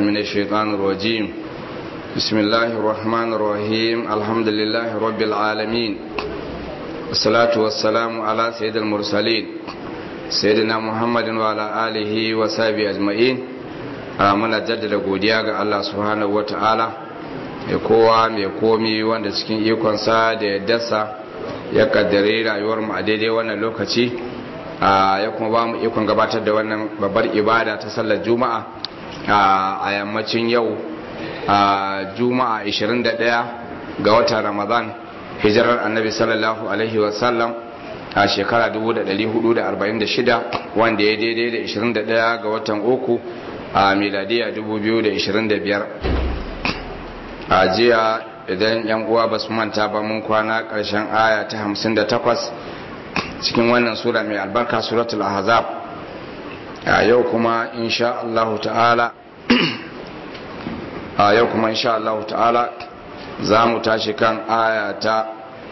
من الشيطان الرجيم بسم الله الرحمن الرحيم الحمد لله رب العالمين الصلاة والسلام على سيد المرسلين سيدنا محمد وعلى آله وصحبه أجمعين muna jaddada godiya ga Allah subhanahu wata'ala ya kowa mai komi wanda cikin ikonsa da ya dasa ya kaddare rayuwar mu a daidai wannan lokaci ya kuma ba mu ikon gabatar da wannan babbar ibada ta sallar juma'a a yammacin yau juma'a 21 ga watan ramadan hijirar annabi sallallahu alaihi wasallam a shekara 1446 wanda ya daidai da 21 ga watan uku a miladiya 2025 a jiya idan yan uwa ba su manta ba mun kwana ƙarshen aya ta 58 cikin wannan sura mai albarka suratul ahzab a yau kuma insha Allah ta'ala a yau kuma insha Allah ta'ala za mu tashi kan aya ta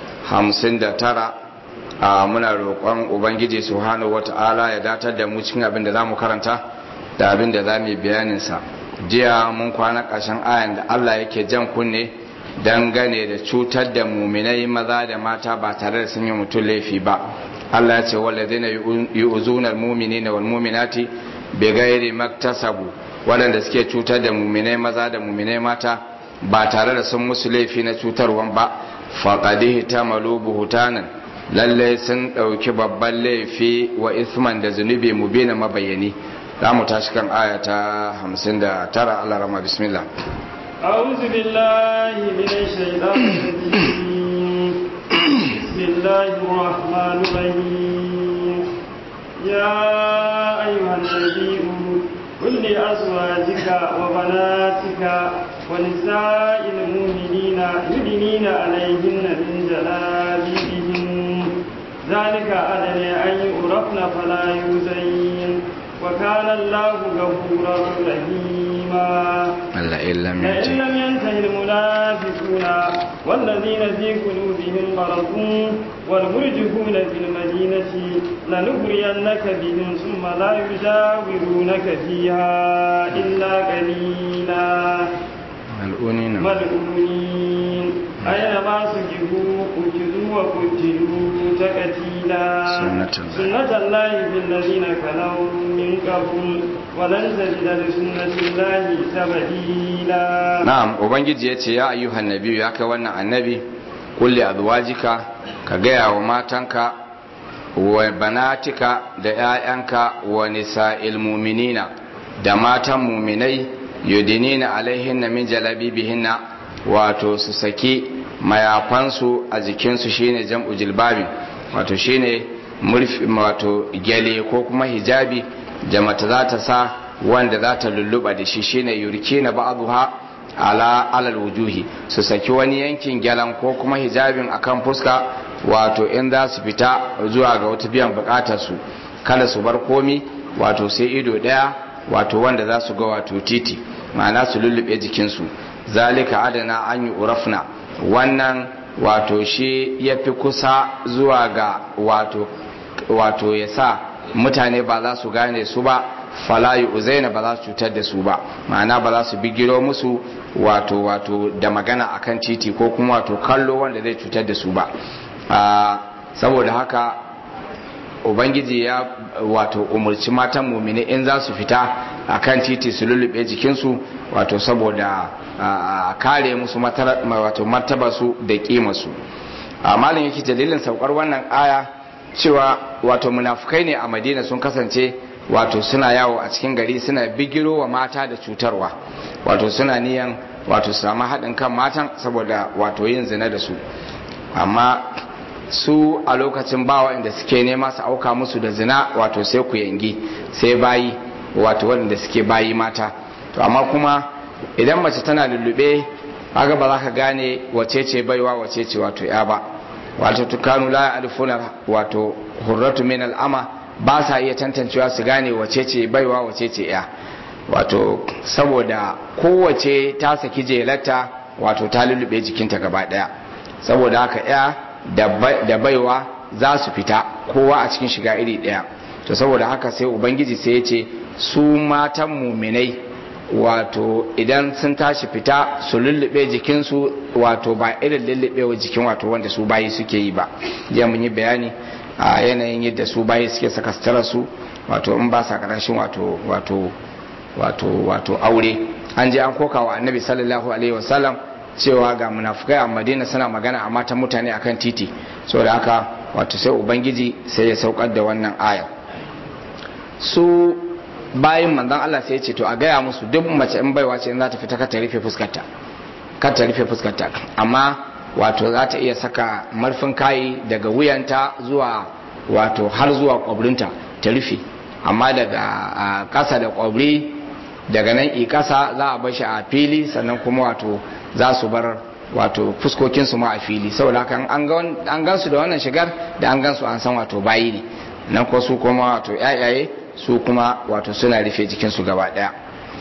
59 a muna roƙon ubangiji subhanahu wata'ala ya datar da mu cikin abin da za mu karanta da abin da za mu yi bayaninsa jiya mun kwana ƙarshen ayan da Allah yake jan kunne dangane da cutar da muminai maza da mata ba tare da sun yi mutum laifi ba Allah ya ce walladina yu'zuna almu'minina wal mu'minati bighairi maktasabu waɗanda suke cutar da muminai maza da muminai mata ba tare da sun musu laifi na cutarwan ba faqadihi tamalu buhutanan lalle sun ɗauki babban laifi wa isman da zunubi mubina mabayani za mu tashi kan aya ta 59 Allah rama bismillah أعوذ بالله من الشيطان الرجيم بسم الله الرحمن الرحيم يا أيها النبي قل لأزواجك وبناتك ونساء المؤمنين يدنين عليهن من جلابيبهن ذلك أدنى أن يعرفن فلا يزين وكان الله غفورا رحيما لئن لم لئن لم ينته المنافقون والذين في قلوبهم مرض والمرجفون في المدينة لنغرينك بهم ثم لا يجاورونك فيها إلا قليلا ملعونين ملعونين أينما سجدوا قتلوا وقتلوا تقتيلا سنة الله. سنة الله في الذين خلوا من قبل ولن تجد لسنة الله تبديلا na'am ubangiji ya ce ya ayyuhan nabi ya kai wannan annabi kulli azwajika ka gaya wa matanka wa banatika da 'ya'yanka wa nisa'il mu'minina da matan mu'minai yudinina alaihinna min jalabibihinna wato su saki mayafansu a jikinsu shine jam'u jilbabi wato shine murfi wato gyale ko kuma hijabi da mata za ta sa wanda za ta lulluɓa da shi shine yurkina ba'dha ala alal wujuhi su saki wani yankin gyalan ko kuma hijabin akan fuska wato in za su fita zuwa ga wata biyan bukatar su kada su bar komi wato sai ido daya wato wanda za su ga wato titi ma'ana su lullube jikinsu zalika adana an yi urafna wannan wato shi ya fi kusa zuwa ga wato wato ya sa mutane ba za su gane su ba falayi uzaina ba za su cutar da su ba ma'ana ba za su bigiro musu wato wato da magana akan titi ko kuma wato kallo wanda zai cutar da su ba saboda haka ubangiji ya wato umarci matan mumini in za su fita akan titi su lullube jikinsu wato saboda kare musu wato martabarsu da kimarsu malin yake dalilin saukar wannan aya cewa wato munafukai ne a madina sun kasance wato suna yawo a cikin gari suna bigiro wa mata da cutarwa wato suna niyan wato samu haɗin kan matan saboda wato yin zina da su amma su a lokacin bawa inda suke nema su auka musu da zina wato sai ku yangi sai bayi wato waɗanda suke bayi mata to amma kuma idan mace tana lullube kaga ba za ka gane wace ce baiwa wace ce wato ya ba wato tukanu la alfuna wato hurratu min al'ama ba sa iya tantancewa su gane wace ce baiwa wace ce ya wato saboda kowace ta saki jelarta wato ta lullube jikinta gaba daya saboda haka ya da baiwa za su fita kowa a cikin shiga iri daya to saboda haka sai ubangiji sai ya ce su matan muminai wato idan sun tashi fita su lullube jikinsu wato ba irin lullubewa jikin wato wanda su bayi suke yi ba jiya mun yi bayani a yanayin yadda su bayi suke saka sutura su wato in ba sa karashin wato wato wato wato aure an je an koka wa annabi sallallahu alaihi wasallam cewa ga munafukai a madina suna magana a matan mutane akan titi saboda haka wato sai ubangiji sai ya saukar da wannan aya su bayan manzon Allah sai ya ce to a gaya musu duk mace in baiwa ce in za ta fita ka ta rufe fuskarta ka ta rufe fuskarta amma wato za ta iya saka marfin kayi daga wuyanta zuwa wato har zuwa kwabrinta ta rufe amma daga ƙasa da kwabri daga nan i ƙasa za a bashi a fili sannan kuma wato za su bar wato fuskokinsu ma a fili saboda haka an gansu da wannan shigar da an gansu an san wato bayi ne nan ko su kuma wato yayaye su kuma wato suna rufe jikinsu gaba daya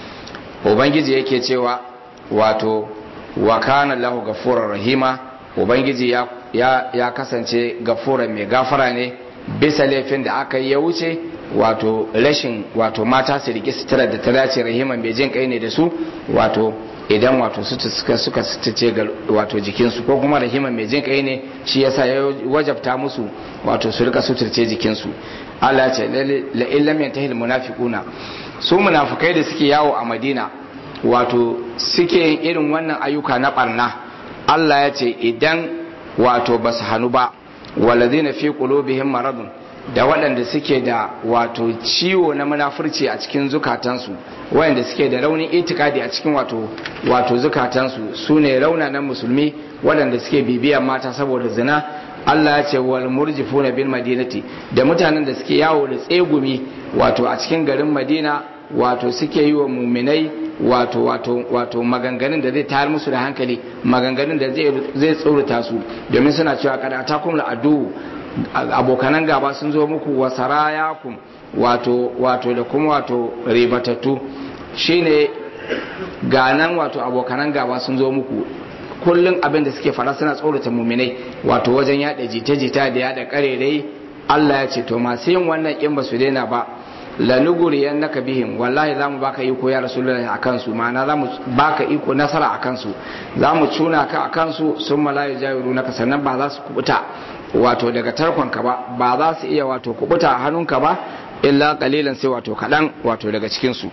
ubangiji yake cewa wato wa kana lahu gafurar rahima ubangiji ya, ya, ya kasance gafura mai gafara ne bisa laifin da aka yi ya wuce wato rashin wato mata su riƙe sutura da ta dace rahima mai jin kai ne da su wato idan wato suka suka ce ga wato jikinsu ko kuma rahima mai jin kai ne shi yasa ya wajabta musu wato su rika suturce jikinsu Allah ce la illam yantahil munafiquna su munafikai da suke yawo a Madina wato suke yin irin wannan ayyuka na barna Allah ya ce idan wato basu hanu ba walladhina fi qulubihim maradun da waɗanda suke da wato ciwo na munafurci a cikin zukatansu waɗanda suke da raunin itikadi a cikin wato wato zukatansu su ne raunanan musulmi waɗanda suke bibiyan mata saboda zina Allah ya ce wal murjifuna bil madinati da mutanen da suke yawo da tsegumi wato a cikin garin Madina wato suke yi wa muminai wato wato wato maganganun da zai tayar musu da hankali maganganun da zai tsorata su domin suna cewa kada takum la adu abokanan gaba sun zo muku wa sarayakum wato wato da kuma wato ribatattu shine ganan wato abokanan gaba sun zo muku kullum abin da suke fara suna tsorata muminai wato wajen yada jita-jita da yada karerai Allah ya ce to masu yin wannan in ba su daina ba lanuguriyan naka bihim wallahi za mu baka iko ya rasulullahi a kansu ma'ana za mu baka iko nasara a kansu za mu cuna ka a kansu sun malayu jawiru naka sannan ba za su kubuta wato daga tarkonka ba ba za su iya wato kubuta a hannunka ba illa kalilan sai wato kaɗan wato daga cikinsu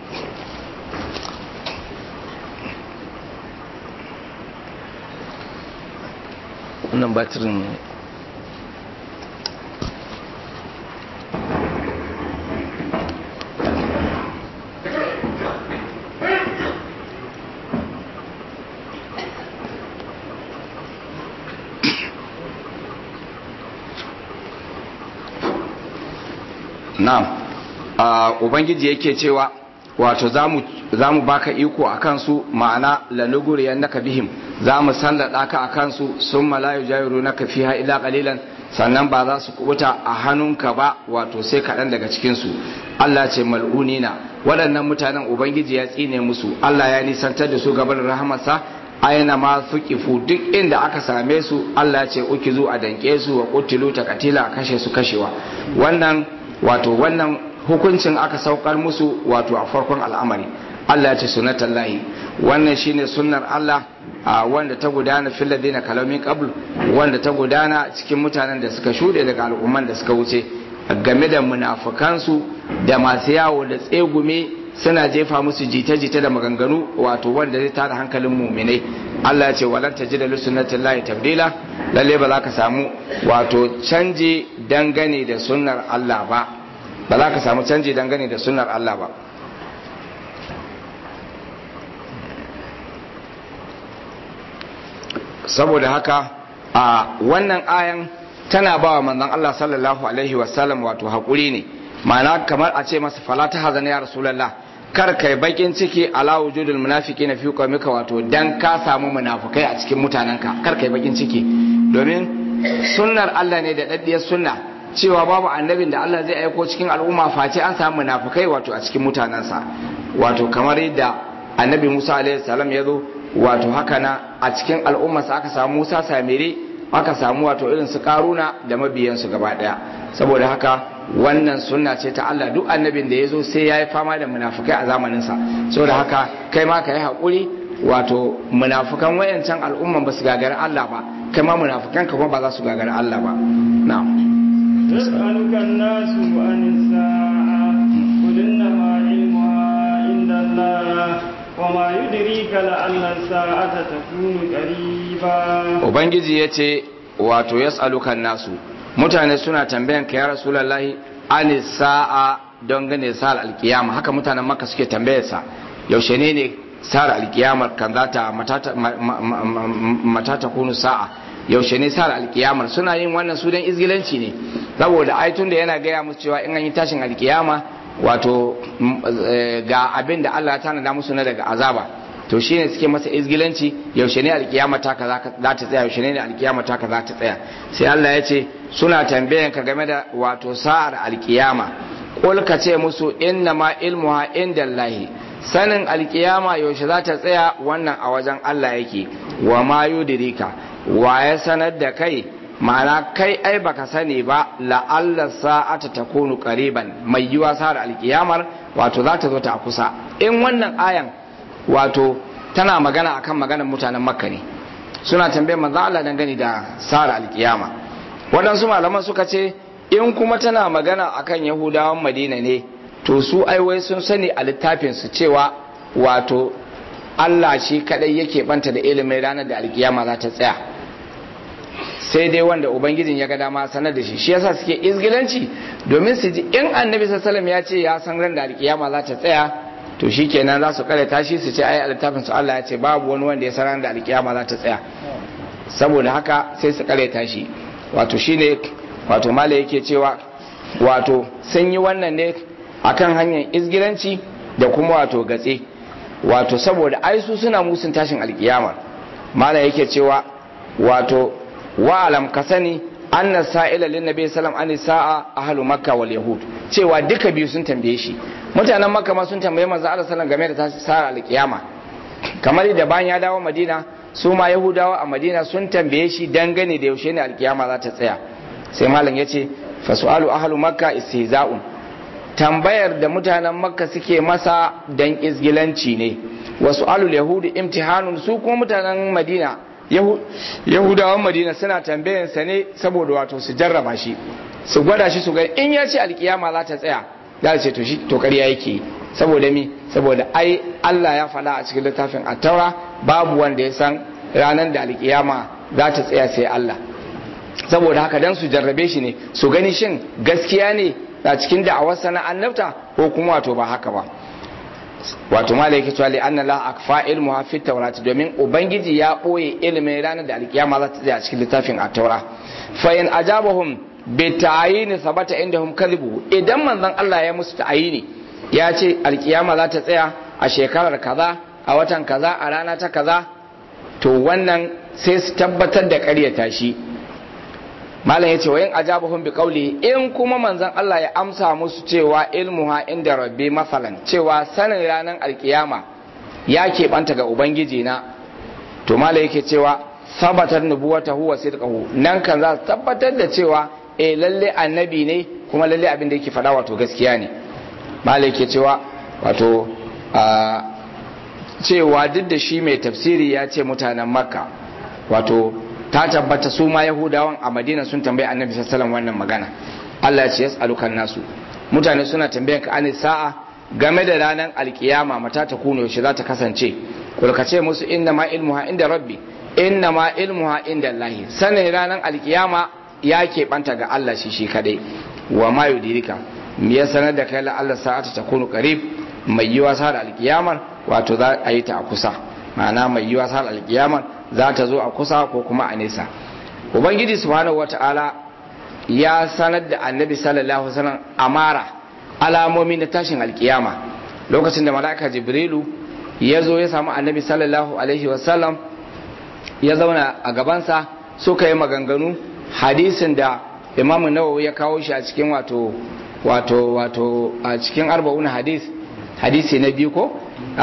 wannan batirin na'am ubangiji yake cewa wato za mu baka iko a kansu ma'ana lanuguriyan naka bihim za mu sallada ka a kansu sun malayu jayiru naka fiha ila kalilan sannan ba za su kubuta a hannunka ba wato sai kaɗan daga cikinsu Allah ce mal'unina waɗannan mutanen ubangiji ya tsine musu Allah ya nisantar da su gaban rahamarsa aina ma fuqifu duk inda aka same su Allah ce uki zu a danke su wa qutilu takatila kashe su kashewa wannan wato wannan hukuncin aka saukar musu wato a farkon al'amari Allah ya ce sunatan lahi wannan shine sunnar Allah wanda ta gudana fil ladina kalamin qabl wanda ta gudana cikin mutanen da suka shude daga al'umman da suka wuce game da munafukansu da masu yawo da tsegume suna jefa musu jita-jita da maganganu wato wanda zai tada hankalin muminai Allah ya ce walan tajida li sunnatin lahi tabdila lalle ba za ka samu wato canji dangane da sunnar Allah ba ba za ka samu canji dangane da sunnar Allah ba saboda haka a wannan ayan tana ba wa manzon Allah sallallahu alaihi wasallam wato haƙuri ne ma'ana kamar a ce masa fala ta hazana ya rasulullah kar kai bakin ciki ala wujudul munafiqina fi qawmika wato dan ka samu munafukai a cikin mutanenka kar kai bakin ciki domin sunnar Allah ne da daddiyar sunna cewa babu annabin da Allah zai aiko cikin al'umma face an samu munafukai wato a cikin mutanensa wato kamar yadda annabi Musa alaihi salam ya zo wato haka na a cikin al'ummarsa aka samu Musa Samiri aka samu wato irin su karuna da mabiyansu gaba daya saboda haka wannan sunna ce ta Allah duk annabin da ya zo sai ya yi fama da munafukai a zamaninsa saboda haka kai ma ka yi haƙuri wato munafukan wayancan al'umman ba su gagari Allah ba kai ma munafukan ka kuma ba za su gagari Allah ba na'am يسألك الناس عن الساعة قل إنما علمها عند الله وما يدريك لعل الساعة تكون قريبا ubangiji ya ce wato yas'alukan nasu mutane suna tambayan ka ya rasulullahi an sa'a don gane sa'ar alkiyama haka mutanen makka suke tambayarsa yaushe ne ne sa'ar alkiyamar kan za ta matata kunu sa'a yaushe ne sa'ar alkiyamar suna yin wannan su don izgilanci ne saboda aitun da yana gaya musu cewa in an yi tashin alkiyama wato ga abin da Allah ya tanada musu na daga azaba to shine suke masa izgilanci yaushe ne alkiyama ta ka za ta tsaya yaushe ne alkiyama ta ka za ta tsaya sai Allah ya ce suna tambayan ka game da wato sa'ar alkiyama qul ka ce musu inna ma ilmuha indallahi sanin alkiyama yaushe za ta tsaya wannan a wajen Allah yake wa ma yudrika wa ya sanar da kai ma'ana kai ai baka sani ba la'alla sa'ata takunu qariban mai yiwa sa'ar alkiyamar wato za ta zo ta kusa in wannan ayan wato tana magana akan maganar mutanen makka ne suna tambayar manzo Allah dangane da sa'ar alkiyama waɗansu malaman suka ce in kuma tana magana akan yahudawan madina ne to su aiwai sun sani a littafin su cewa wato Allah shi kadai yake banta da ilimin ranar da alkiyama za ta tsaya sai dai wanda ubangijin ya ga dama sanar da shi shi yasa suke izgilanci domin su ji in annabi sallallahu ya ce ya san ran da alkiyama za ta tsaya to shikenan za su kare tashi su ce ai a littafin su Allah ya ce babu wani wanda ya san ran da alkiyama za ta tsaya saboda haka sai su kare tashi wato shine wato mala yake cewa wato sun yi wannan ne akan hanyar izgilanci da kuma wato gatse wato saboda ai su suna musun tashin alkiyama mala yake cewa wato wa'alam ka sani anna sa'ila lin nabi sallam an sa'a ahlu makka wal yahud cewa duka biyu sun tambaye shi mutanen makka ma sun tambaye manzo Allah sallam game da sa'a alkiyama kamar da bayan ya dawo madina su ma yahudawa a madina sun tambaye shi dangane da yaushe ne alkiyama za ta tsaya sai malam yace fa su'alu ahlu makka istihza'un tambayar da mutanen makka suke masa dan izgilanci ne wa su'alul yahudi imtihanun su kuma mutanen madina yahudawan madina suna tambayansa ne saboda wato su jarraba shi su gwada shi su ga in ya ce alkiyama za ta tsaya za ce to shi to ƙarya yake saboda mi saboda ai Allah ya faɗa a cikin littafin at-taura babu wanda ya san ranar da alkiyama za ta tsaya sai Allah saboda haka dan su jarrabe shi ne su gani shin gaskiya ne a cikin da'awar sana annabta ko kuma wato ba haka ba wato malai yake cewa anna la akfa ilmu fi tawrat domin ubangiji ya boye ilimin ranar da alkiyama za ta tsaya a cikin littafin at-taura fa in ajabahum bi ta'yin sabata indahum kadhibu idan manzon Allah ya musu ta'yini ya ce alkiyama za ta tsaya a shekarar kaza a watan kaza a rana ta kaza to wannan sai su tabbatar da ƙaryata shi malam ya ce wa yin ajabahum bi qawli in kuma manzon Allah ya amsa musu cewa ilmuha inda rabbi masalan cewa sanin ranar alkiyama ya keɓanta ga ubangiji na to malam yake cewa sabatar nubuwatahu wa sidqahu nan kan za su tabbatar da cewa eh lalle annabi ne kuma lalle abin da yake faɗa wato gaskiya ne malam yake cewa wato cewa duk da shi mai tafsiri ya ce mutanen makka wato ta tabbata su ma yahudawan a madina sun tambayi annabi sallallahu wannan magana Allah ya ce yas'alukan nasu mutane suna tambayan ka ani sa'a game da ranar alkiyama mata ta kuno yaushe za ta kasance kul ka ce musu inna ma ilmuha inda rabbi inna ma ilmuha inda Allah sanin ranar alkiyama ya keɓanta ga Allah shi shi kadai wa ma yudirika me ya sanar da kai la Allah sa'ata ta kunu qarib mai yiwa sa da alkiyamar wato za a yi ta a kusa ma'ana mai yiwa sa da alkiyamar za ta zo a kusa ko kuma a nesa ubangiji subhanahu wata'ala ya sanar da annabi sallallahu alaihi wasallam amara alamomi na tashin alkiyama lokacin da mala'ika jibrilu ya zo ya samu annabi sallallahu alaihi wasallam ya zauna a gabansa suka yi maganganu hadisin da imamu nawawi ya kawo shi a cikin wato wato wato a cikin arba'un hadis hadisi na biyu ko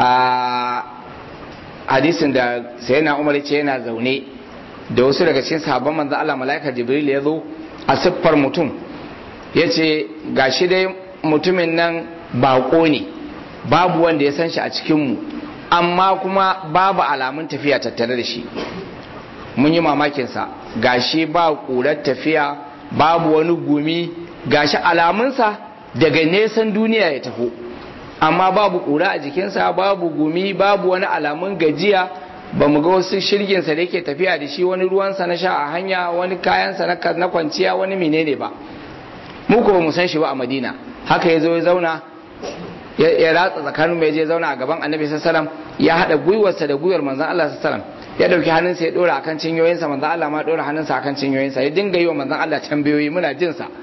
hadisin da sai na umar ce yana zaune da wasu daga cikin sahabban manzo Allah malaika jibril ya zo a siffar mutum yace gashi dai mutumin nan bako ne babu wanda ya san shi a cikin mu amma kuma babu alamun tafiya tattare da shi mun yi mamakin sa gashi ba ƙurar tafiya babu wani gumi gashi alamunsa daga nesan duniya ya taho amma babu ƙura a jikinsa babu gumi babu wani alamun gajiya ba mu ga wasu shirginsa da yake tafiya da shi wani ruwansa na sha a hanya wani kayansa na kwanciya wani menene ba mu ko mu san shi ba a madina haka ya zo ya zauna ya ratsa tsakanin mai je zauna a gaban annabi sallallahu ya haɗa gwiwarsa da gwiwar manzon Allah sallallahu ya dauki hannunsa ya dora akan cinyoyinsa manzon Allah ma dora hannunsa akan cinyoyinsa ya dinga yi wa manzon Allah tambayoyi muna jin sa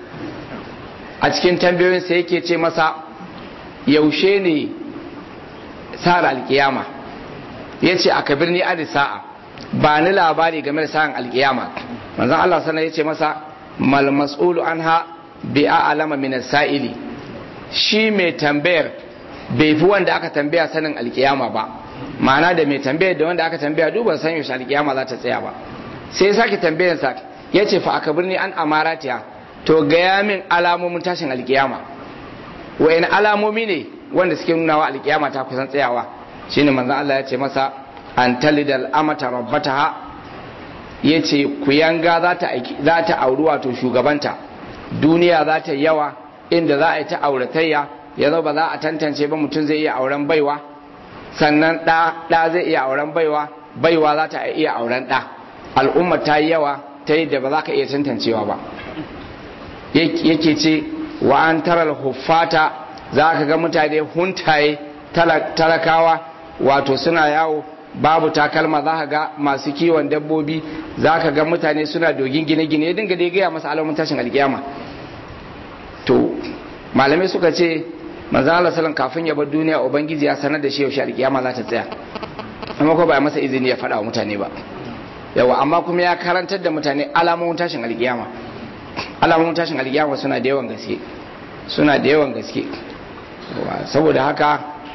a cikin tambayoyinsa yake ce masa yaushe ne sa'ar alkiyama ya ce a kabirni adi sa'a ba ni labari game da sa'an alkiyama manzon Allah sana ya ce masa mal mas'ulu anha bi a'lama min sa'ili shi mai tambayar bai fi wanda aka tambaya sanin alkiyama ba ma'ana da mai tambayar da wanda aka tambaya duban san yaushe alkiyama za ta tsaya ba sai ya sake tambayar sa ya ce fa akabirni an amaratiya to gaya min alamomin tashin alkiyama wa'in alamomi ne wanda suke nuna wa alkiyama ta kusan tsayawa shine manzon Allah ya ce masa an talidal amata rabbataha ya ce kuyanga za ta za ta auri wato shugabanta duniya za ta yawa inda za a yi ta auratayya ya zo ba za a tantance ba mutum zai iya auren baiwa sannan ɗa ɗa zai iya auren baiwa baiwa za ta iya auren ɗa al'umma ta yi yawa ta yi da ba za ka iya tantancewa ba yake ce wa an taral huffata za ka ga mutane huntaye talakawa wato suna yawo babu takalma za ka ga masu kiwon dabbobi za ka ga mutane suna dogin gine-gine ya dinga dai gaya masa alamun tashin alkiyama to malamai suka ce manzan Allah salon kafin ya bar duniya ubangiji ya sanar da shi yaushe alkiyama za ta tsaya amma ko ba ya masa izini ya faɗa wa mutane ba yawa amma kuma ya karantar da mutane alamomin tashin alkiyama alamomin tashin alkiyama suna da yawan gaske suna da yawan gaske saboda haka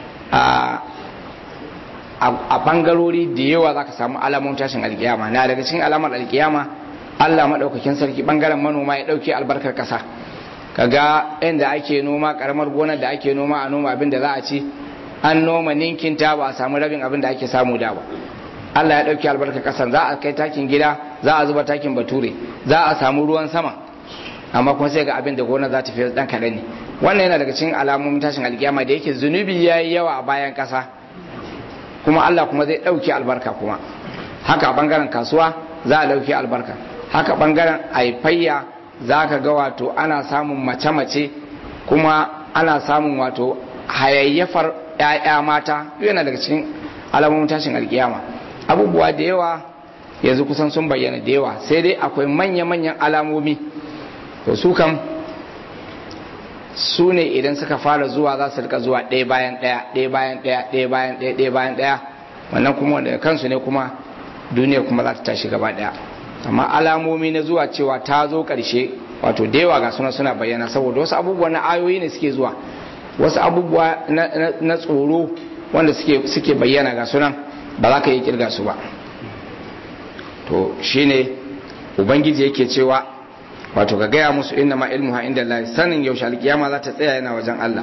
a bangarori da yawa za ka samu alamomin tashin alkiyama na daga cikin alamar alkiyama Allah maɗaukakin sarki bangaren manoma ya ɗauke albarkar ƙasa kaga inda ake noma karamar gonar da ake noma a noma abin da za a ci an noma ninkinta ba a samu rabin abin da ake samu da ba Allah ya ɗauki albarkar ƙasar za a kai takin gida za a zuba takin bature za a samu ruwan sama amma kuma sai ga abin da gona za ta fi dan kaɗan ne wannan yana daga cikin alamomin tashin alkiyama da yake zunubi ya yi yawa a bayan ƙasa kuma Allah kuma zai ɗauki albarka kuma haka a ɓangaren kasuwa za a ɗauki albarka haka ɓangaren haifayya za ka ga wato ana samun mace-mace kuma ana samun wato hayayyafar 'ya'ya mata yana daga cikin alamomin tashin alkiyama abubuwa da yawa yanzu kusan sun bayyana da yawa sai dai akwai manya-manyan alamomi to su kam su ne idan suka fara zuwa za su rika zuwa ɗaya bayan ɗaya ɗaya bayan ɗaya ɗaya bayan ɗaya ɗaya bayan ɗaya wannan kuma daga kansu ne kuma duniya kuma za ta tashi gaba ɗaya amma alamomi na zuwa cewa ta zo ƙarshe wato da yawa ga suna suna bayyana saboda wasu abubuwa na ayoyi ne suke zuwa wasu abubuwa na tsoro wanda suke bayyana ga sunan ba za ka yi kirga su ba to shine ubangiji yake cewa wato ka gaya musu inna ma ilmuha inda Allah sanin yaushe alkiyama za ta tsaya yana wajen Allah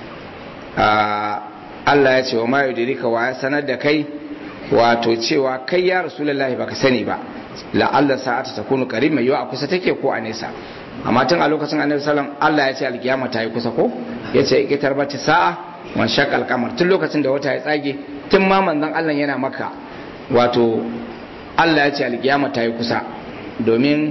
Allah ya ce wa ma yudirika wa ya sanar da kai wato cewa kai ya rasulullahi baka sani ba la'alla sa'ata takunu qarib mai yiwa a kusa take ko a nesa amma tun a lokacin annabi sallam Allah ya ce alkiyama ta yi kusa ko ya ce ikitar bata sa'a wan shaqal qamar tun lokacin da wata ya tsage tun ma manzon Allah yana maka wato Allah ya ce alkiyama ta yi kusa domin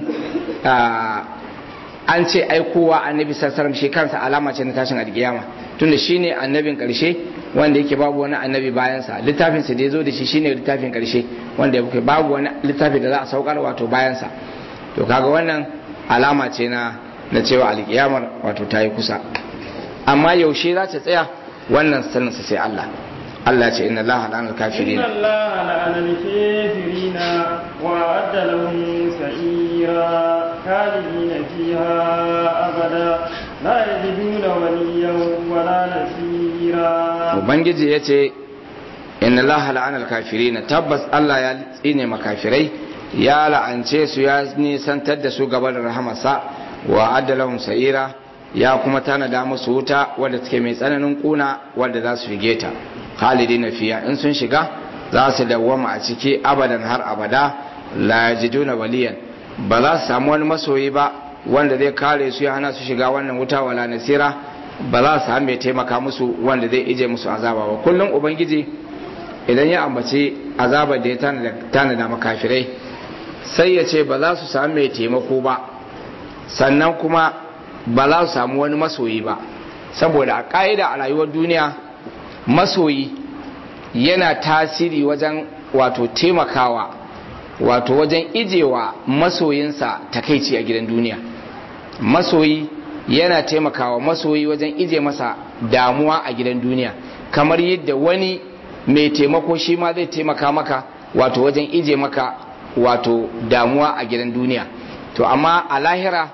an ce aikowa annabi sallallahu shi kansa alama ce na tashin alkiyama tunda shine annabin karshe wanda yake babu wani annabi bayansa littafin sa da ya zo da shi shine littafin karshe wanda yake babu wani littafi da za a saukar wato bayansa to kaga wannan alama ce na na cewa alkiyamar wato ta yi kusa amma yaushe za ta tsaya wannan sanin sa sai Allah Allah ce inna Allah la'ana al-kafirin inna Allah la'ana al-kafirina wa adda lahum sa'ira khalidina fiha abada la yajiduna waliyan wala nasira ubangiji yace inna Allah la'ana al-kafirina tabbas Allah ya tsine makafirai ya la'ance su ya nisantar da su gaba da rahamarsa wa adda lahum sa'ira ya kuma tanada musu wuta wadda take mai tsananin kuna wadda za su shige ta khalidina fiya in sun shiga za su dawwama a ciki abadan har abada la yajiduna waliyan ba za su samu wani masoyi ba wanda zai kare su ya hana su shiga wannan wuta wala nasira ba za su samu mai taimaka musu wanda zai ije musu azaba ba kullum ubangiji idan ya ambaci azabar da ya tanada makafirai sai ya ce ba za su samu mai taimako ba sannan kuma ba za su samu wani masoyi ba saboda a ƙa'ida a rayuwar duniya masoyi yana tasiri wajen wato taimakawa wato wajen ijewa masoyinsa takaici a gidan duniya masoyi yana taimakawa masoyi wajen ije masa damuwa a gidan duniya kamar yadda wani mai taimako shi ma zai taimaka maka wato wajen ije maka wato damuwa a gidan duniya to amma a lahira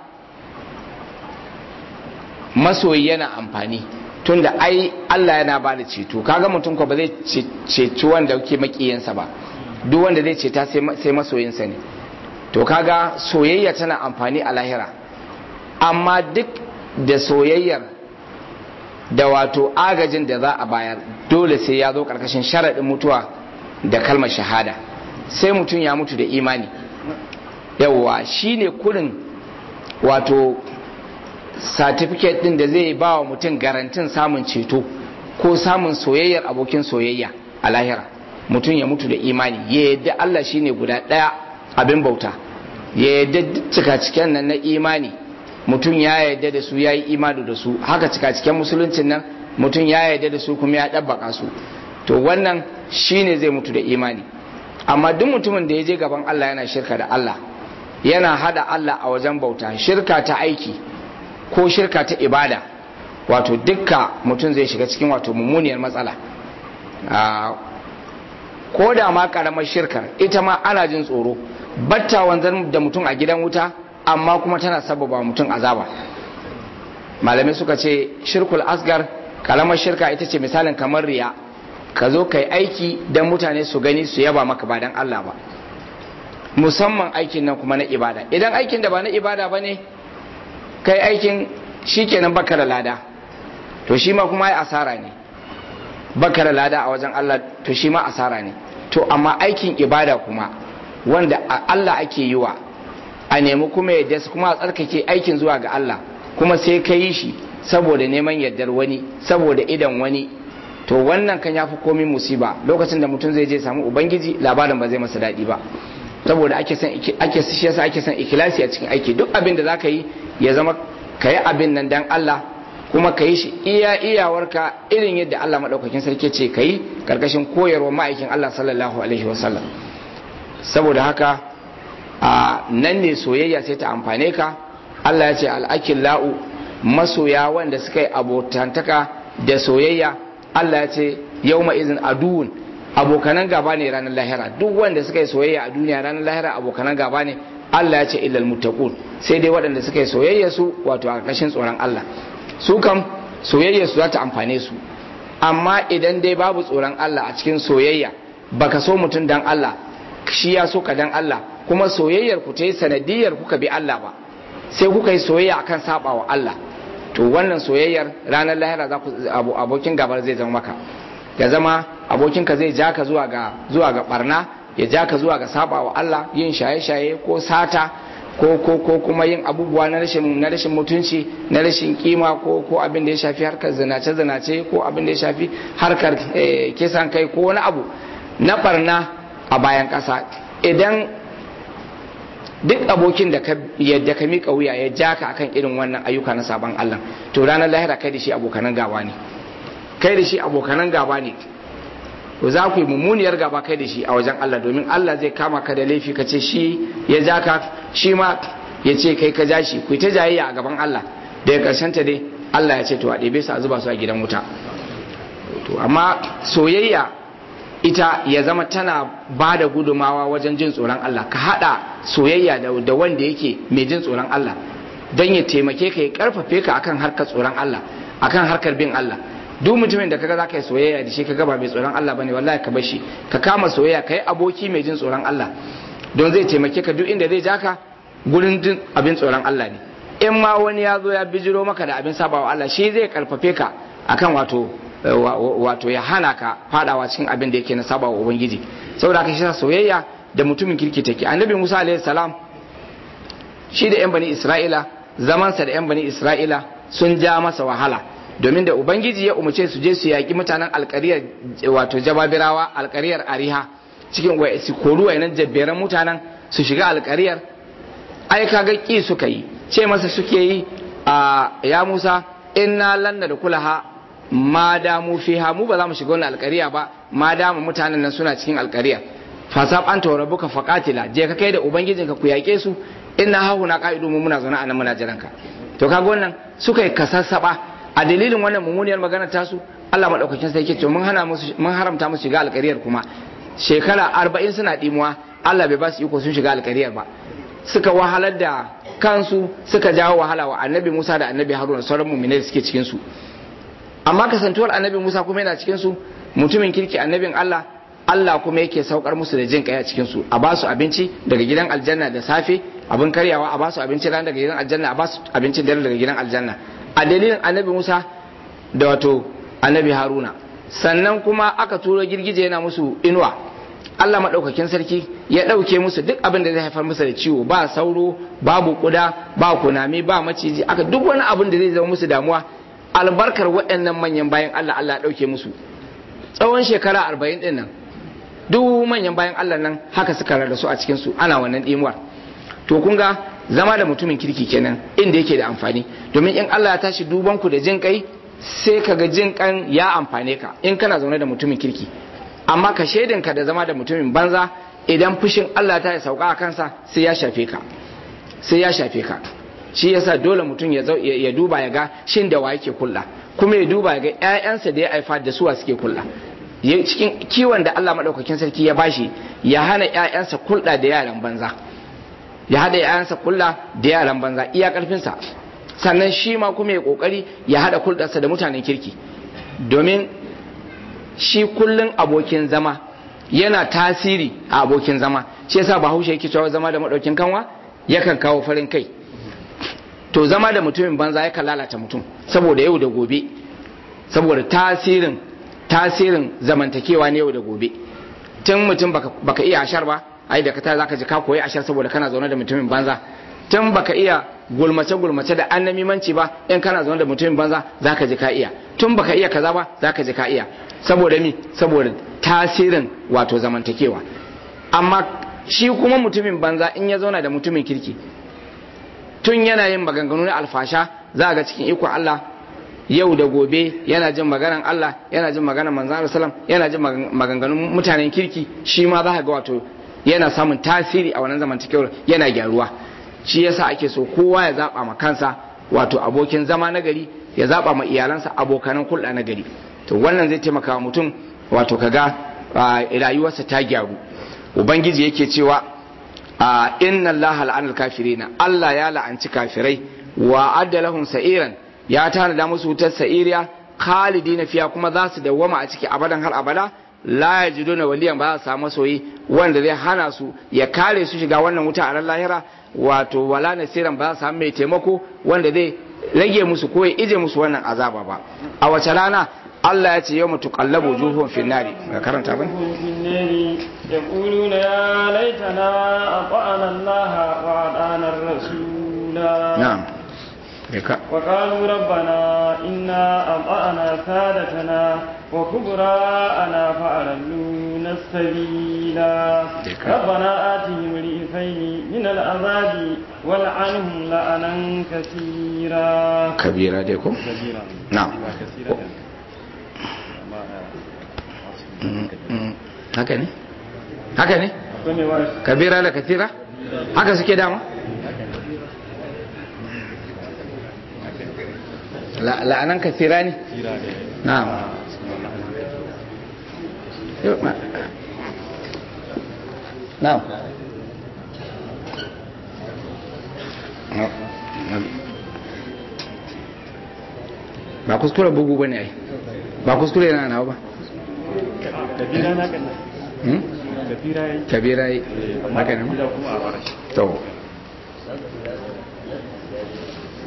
masoyi yana amfani tunda ai Allah yana ba da ceto kaga mutum ko ba zai ceci wanda ke makiyansa ba duk wanda zai ceta sai masoyinsa ne to kaga soyayya tana amfani a lahira amma duk da soyayyar da wato agajin da za a bayar dole sai ya zo karkashin sharaɗin mutuwa da kalmar shahada sai mutum ya mutu da imani yawwa shine kurin wato certificate din da zai ba wa mutum garantin samun ceto ko samun soyayyar abokin soyayya a lahira mutum ya mutu da imani ya yadda Allah shine guda ɗaya abin bauta ya yadda cika ciken nan na imani mutum ya yadda da su ya yi imani da su haka cika ciken musuluncin nan mutum ya yadda da su kuma ya ɗabbaka su to wannan shine zai mutu da imani amma duk mutumin da ya je gaban Allah yana shirka da Allah yana hada Allah a wajen bauta shirka ta aiki ko shirka ta ibada wato dukka mutum zai shiga cikin wato mummuniyar matsala ko da ma karamar shirkar ita ma ana jin tsoro batta wanzan da mutum a gidan wuta amma kuma tana sababa mutum azaba malamai suka ce shirkul asgar karamar shirka ita ce misalin kamar riya ka zo kai aiki don mutane su gani su yaba maka ba don Allah ba musamman aikin nan kuma na ibada idan aikin da ba na ibada ba ne kai aikin shi kenan baka da lada to shi ma kuma ya asara ne baka da lada a wajen Allah to shi ma asara ne to amma aikin ibada kuma wanda Allah ake yi wa a nemi kuma yadda kuma a tsarkake aikin zuwa ga Allah kuma sai ka yi shi saboda neman yardar wani saboda idan wani to wannan kan yafi komai musiba lokacin da mutum zai je samu ubangiji labarin ba zai masa daɗi ba saboda ake san ake shi yasa ake san ikhlasi a cikin aiki duk abin da zaka yi ya zama kayi abin nan dan Allah kuma ka yi shi iya iyawarka irin yadda Allah maɗaukakin sarki ce ka yi ƙarƙashin koyarwa ma'aikin Allah sallallahu alaihi wasallam saboda haka a nan ne soyayya sai ta amfane ka Allah ya ce al'akin la'u masoya wanda suka yi abotantaka da soyayya Allah ya ce yau izin aduwun abokanan gaba ne ranar lahira duk wanda suka yi soyayya a duniya ranar lahira abokanan gaba ne Allah ya ce illal muttaqun sai dai waɗanda suka yi soyayya su wato a ƙarƙashin tsoron Allah su kam soyayya su za ta amfane su amma idan dai babu tsoron Allah a cikin soyayya baka so mutum dan Allah shi ya so ka dan Allah kuma soyayyar ku ta yi sanadiyar kuka bi Allah ba sai kuka yi soyayya akan saba wa Allah to wannan soyayyar ranar lahira za ku abokin gabar zai zama maka ya zama abokinka zai ja ka zuwa ga zuwa ga barna ya ja ka zuwa ga saba wa Allah yin shaye-shaye ko sata ko ko ko kuma yin abubuwa na rashin na rashin mutunci na rashin kima ko ko abin da ya shafi harkar zinace zinace ko abin da ya shafi harkar kisan kai ko wani abu na barna a bayan ƙasa idan duk abokin da ka yadda ka mika wuya ya ja ka akan irin wannan ayyuka na sabon Allah to ranar lahira kai da shi abokanan gaba ne kai da shi abokanan gaba ne to za ku yi mummuniyar gaba kai da shi a wajen Allah domin Allah zai kama ka da laifi ka ce shi ya ja ka shi ma ya ce kai ka ja shi ku ta jayayya a gaban Allah daga karshen ta dai Allah ya ce to a ɗebe su a zuba su a gidan wuta to amma soyayya ita ya zama tana ba da gudumawa wajen jin tsoron Allah ka haɗa soyayya da wanda yake mai jin tsoron Allah don ya taimake ka ya karfafe ka akan harkar tsoron Allah akan harkar bin Allah duk mutumin da kaga zaka yi soyayya da shi kaga ba mai tsoron Allah bane wallahi ka bar shi ka kama soyayya kai aboki mai jin tsoron Allah don zai taimake ka duk inda zai ja ka gurin jin abin tsoron Allah ne in ma wani ya zo ya bijiro maka da abin sabawa Allah shi zai karfafe ka akan wato wato ya hana ka fadawa cikin abin da yake na sabawa ubangiji saboda haka shi soyayya da mutumin kirki take annabi Musa alaihi salam shi da yan bani Isra'ila zamansa da yan bani Isra'ila sun ja masa wahala domin da ubangiji ya umarce su je su yaƙi mutanen alƙariyar wato jababirawa alƙariyar ariha cikin wai su koru wayannan jabberan mutanen su shiga alƙariyar ai kaga ki suka yi ce masa suke yi a ya Musa inna lanna da kulaha ma damu fiha mu ba za mu shiga wannan alƙariya ba ma damu mutanen nan suna cikin alƙariya fasab an tawara buka faqatila je ka kai da ubangijinka ku yaƙe su inna hahuna qa'idu mu muna zaune a nan muna jiranka to kaga wannan suka yi kasassaba a dalilin wannan mummuniyar magana tasu Allah madaukakin sai yake ce mun hana musu mun haramta musu shiga alƙariyar kuma shekara arba'in suna dimuwa Allah bai ba su iko sun shiga alƙariyar ba suka wahalar da kansu suka jawo wahala wa annabi Musa da annabi Haruna sauran mu'minai da suke cikin su amma kasantuwar annabi Musa kuma yana cikin su mutumin kirki annabin Allah Allah kuma yake saukar musu da jin kai a cikin su a ba su abinci daga gidan aljanna da safe abin karyawa a ba su abinci ran daga gidan aljanna a ba su abincin dare daga gidan aljanna a dalilin annabi Musa da wato annabi Haruna sannan kuma aka turo girgije yana musu inuwa Allah maɗaukakin sarki ya ɗauke musu duk abin da zai haifar musu da ciwo ba sauro babu kuda ba kunami ba maciji aka duk wani abin da zai zama musu damuwa albarkar waɗannan manyan bayan Allah Allah ya ɗauke musu tsawon shekara arba'in ɗin nan duk manyan bayan Allah nan haka suka rarrasu a cikin su ana wannan ɗimuwar to kun ga zama da mutumin kirki kenan inda yake da amfani domin in Allah ya tashi duban ku da jin kai sai ka ga jin kan ya amfane ka in kana zaune da mutumin kirki amma ka shaidinka da zama da mutumin banza idan fushin Allah ta sauka a kansa sai ya shafe ka sai ya shafe ka shi yasa dole mutum ya ya duba ya ga shin da wa yake kulla kuma ya duba ya ga ƴaƴansa da ya haifa da suwa suke kulla cikin kiwon da Allah madaukakin sarki ya bashi ya hana ƴaƴansa kulɗa da yaran banza ya hada ƴaƴansa kulla da yaran banza iya karfinsa sannan shi ma kuma ya kokari ya hada kulɗarsa da mutanen kirki domin shi kullun abokin zama yana tasiri a abokin zama shi yasa bahaushe yake cewa zama da madaukin kanwa yakan kawo farin kai to zama da mutumin banza yakan lalata mutum saboda yau da gobe saboda tasirin tasirin zamantakewa ne yau da gobe tun mutum baka, baka iya ashar ba ai da ka ta zaka ji ka koyi ashar saboda kana zaune da mutumin banza tun baka iya gulmace gulmace da annamimanci ba in kana zaune da mutumin banza zaka ji ka iya tun baka iya kaza ba zaka ji ka iya saboda mi saboda tasirin wato zamantakewa amma shi kuma mutumin banza in ya zauna da mutumin kirki tun yana yin maganganu na alfasha za ga cikin iko Allah yau da gobe yana jin maganan Allah yana jin maganan manzon Allah sallam yana jin maganganun mutanen kirki shi ma za ga wato yana samun tasiri a wannan zamantakewar yana gyaruwa shi yasa ake so kowa ya zaba ma kansa wato abokin zama na gari ya zaba ma iyalansa abokanan hulɗa na gari to wannan zai taimaka wa mutum wato kaga rayuwarsa ta gyaru ubangiji yake cewa inna Allah la'anal kafirina Allah ya la'anci kafirai wa adda lahum sa'iran ya tanada musu wutar sa'iriya khalidina fiya kuma za su dawwama a ciki abadan har abada la yajiduna waliyan ba za su samu soyi wanda zai hana su ya kare su shiga wannan wuta a ran lahira wato wala nasiran ba za su samu mai taimako wanda zai rage musu ko ya ije musu wannan azaba ba a wace rana Allah ya ce yau mutu kallabu juhun finnari ga karanta ba يقولون يا ليتنا أطعنا الله وأطعنا الرسول نعم وقالوا ربنا إنا أطعنا سادتنا وكبراءنا فأضلونا السبيلا ربنا آتهم رئيفين من العذاب والعنهم لعنا كثيرا كبيرا ديكم كثيرا نعم كثيرا haka ne haka ne kabira da katira haka suke dama la'anan kasira ne na'am na'am ba kuskure bugu ba ne ai ba kuskure yana nawa ba kabira na kan Hmm? kabira yayi kabira yi haka ne kabira kuma a farashi to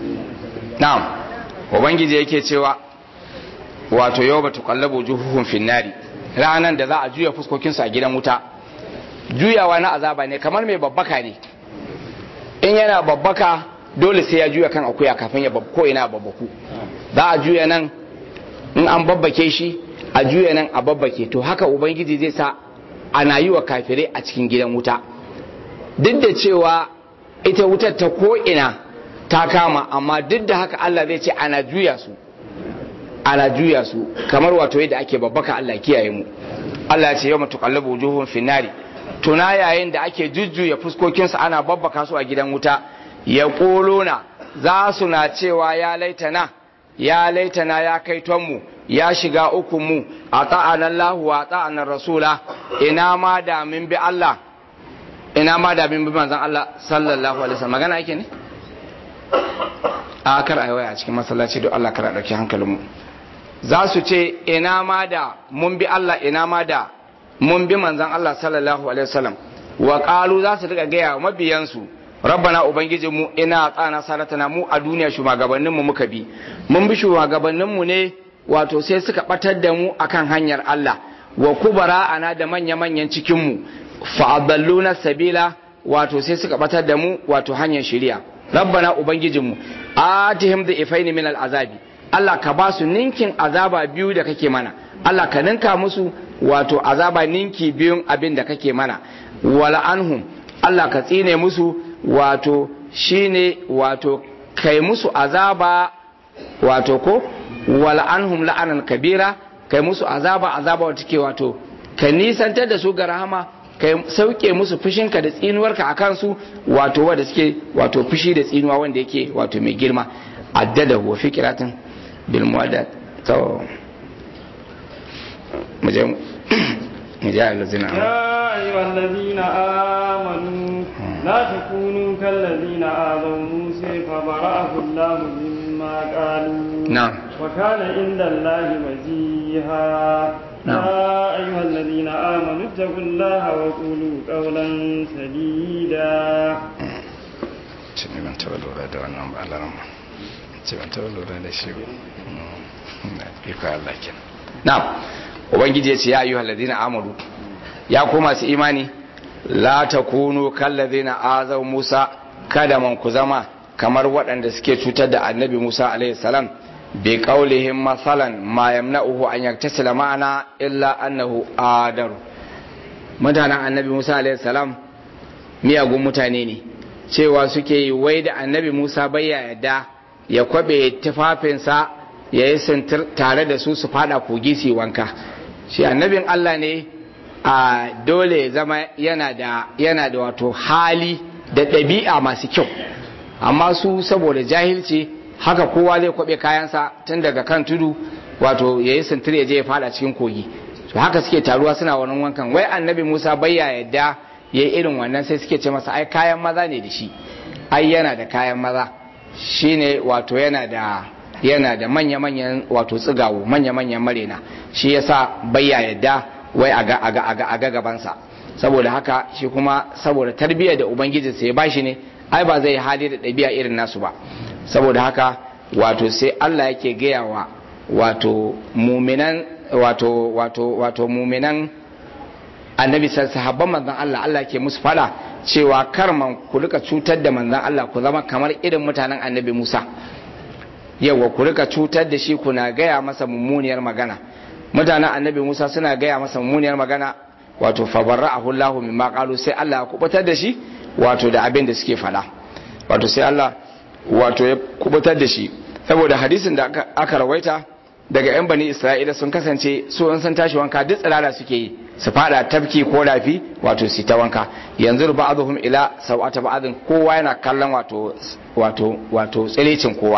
na'am ubangiji yake cewa wato yau ba tuqallabu juhuhum finnari ranan da za a juya fuskokinsu a gidan wuta juyawa na azaba ne kamar mai babbaka ne in yana babbaka dole sai ya juya kan akuya kafin ya ko ina babbaku za a juya nan in an babbake shi a juya nan a babbake to haka ubangiji zai sa ana yi wa kafirai a cikin gidan wuta duk da cewa ita wutar ta ko ina ta kama amma duk da haka Allah zai ce ana juya su ana juya su kamar wato yadda ake babbaka Allah kiyaye mu Allah ya ce yau tuqallabu wujuhum finnari tuna yayin da ake jujjuya fuskokinsu ana babbaka su a gidan wuta ya ƙolona za su na cewa ya laitana ya laitana ya kai mu ya shiga ukunmu a ta'anan lahu a ta'anan rasula ina ma da min bi Allah ina ma da min bi manzan Allah sallallahu alaihi wasallam magana yake ne a kar a waya a cikin masallaci don Allah kar a ɗauki hankalinmu za su ce ina ma da mun bi Allah ina ma da mun bi manzan Allah sallallahu alaihi wasallam wa qalu za su riga gaya mabiyansu rabbana ubangijinmu ina tsana salatana mu a duniya shugabanninmu muka bi mun bi shugabanninmu ne wato sai suka batar da mu akan hanyar Allah wa kubara ana da manya manyan cikin mu fa adalluna sabila wato sai suka batar da mu wato hanyar shari'a rabbana ubangijinmu atihim da ifaini min al'azabi Allah ka ba su ninkin azaba biyu da kake mana Allah ka ninka musu wato azaba ninki biyun abin da kake mana wala anhum Allah ka tsine musu wato shine wato kai musu azaba wato ko wala anhum la'anan kabira kai musu azaba azaba wata ke wato ka nisantar da su ga rahama kai sauke musu fushinka da tsinuwarka a kansu wato wanda suke wato fushi da tsinuwa wanda yake wato mai girma addada wa fikiratin bil muwaddat to mu je mu je allazina يا أيها الذين آمنوا لا تكونوا كالذين آذوا موسى فبرأه الله مما قالوا نعم وكان عند الله وجيها نعم. يا أيها الذين آمنوا اتقوا الله وقولوا قولا سديدا ce ne ban taɓa lura da wannan ba alaran ce ban taɓa lura da shi ba na iko Allah kenan na ubangiji ya ce ya ayyuhal ladina amanu ya ku masu imani la takunu kal ladina azaw Musa kada man ku zama kamar waɗanda suke cutar da annabi Musa alaihi salam bi qaulihim masalan ma yamna'uhu an yaktasila ma'ana illa annahu adaru mutanen annabi Musa alaihi salam miyagun mutane ne cewa suke yi wai da annabi Musa bai ya yadda ya kwabe tufafinsa ya yi sintir tare da su su fada kogi su yi wanka shi annabin Allah ne a dole zama yana da yana da wato hali da ɗabi'a masu kyau amma su saboda jahilci haka kowa zai kwabe kayansa tun daga kan tudu wato ya yi sintir ya je ya fada cikin kogi to haka suke taruwa suna wannan wankan wai annabi Musa bai ya yadda ya yi irin wannan sai suke ce masa ai kayan maza ne da shi ai yana da kayan maza shine wato yana da yana da manya-manyan wato tsigawo manya-manyan marena shi yasa bayya yadda wai a ga aga aga aga gabansa saboda haka shi kuma saboda tarbiyyar da ubangijinsa ya bashi ne ai ba zai hali da ɗabi'a irin nasu ba saboda haka wato sai Allah yake gaya wa wato muminan wato wato wato muminan annabi sahabban manzon Allah Allah ke musu fada cewa kar man ku rika cutar da manzon Allah ku zama kamar irin mutanen annabi Musa yawa ku rika cutar da shi kuna gaya masa mummuniyar magana mutanen annabi Musa suna gaya masa mummuniyar magana wato fabarra'ahu Allahu mimma qalu sai Allah ya kubutar da shi wato da abin da suke fada wato sai Allah wato ya kubutar da shi saboda hadisin da aka, aka rawaita daga yan bani Isra'ila sun kasance su in sun tashi wanka duk tsirara suke yi su fada tafki ko rafi wato su ta wanka yanzu ba'dhum ila sawata ba'dhin kowa yana kallon wato wato wato tsirecin kowa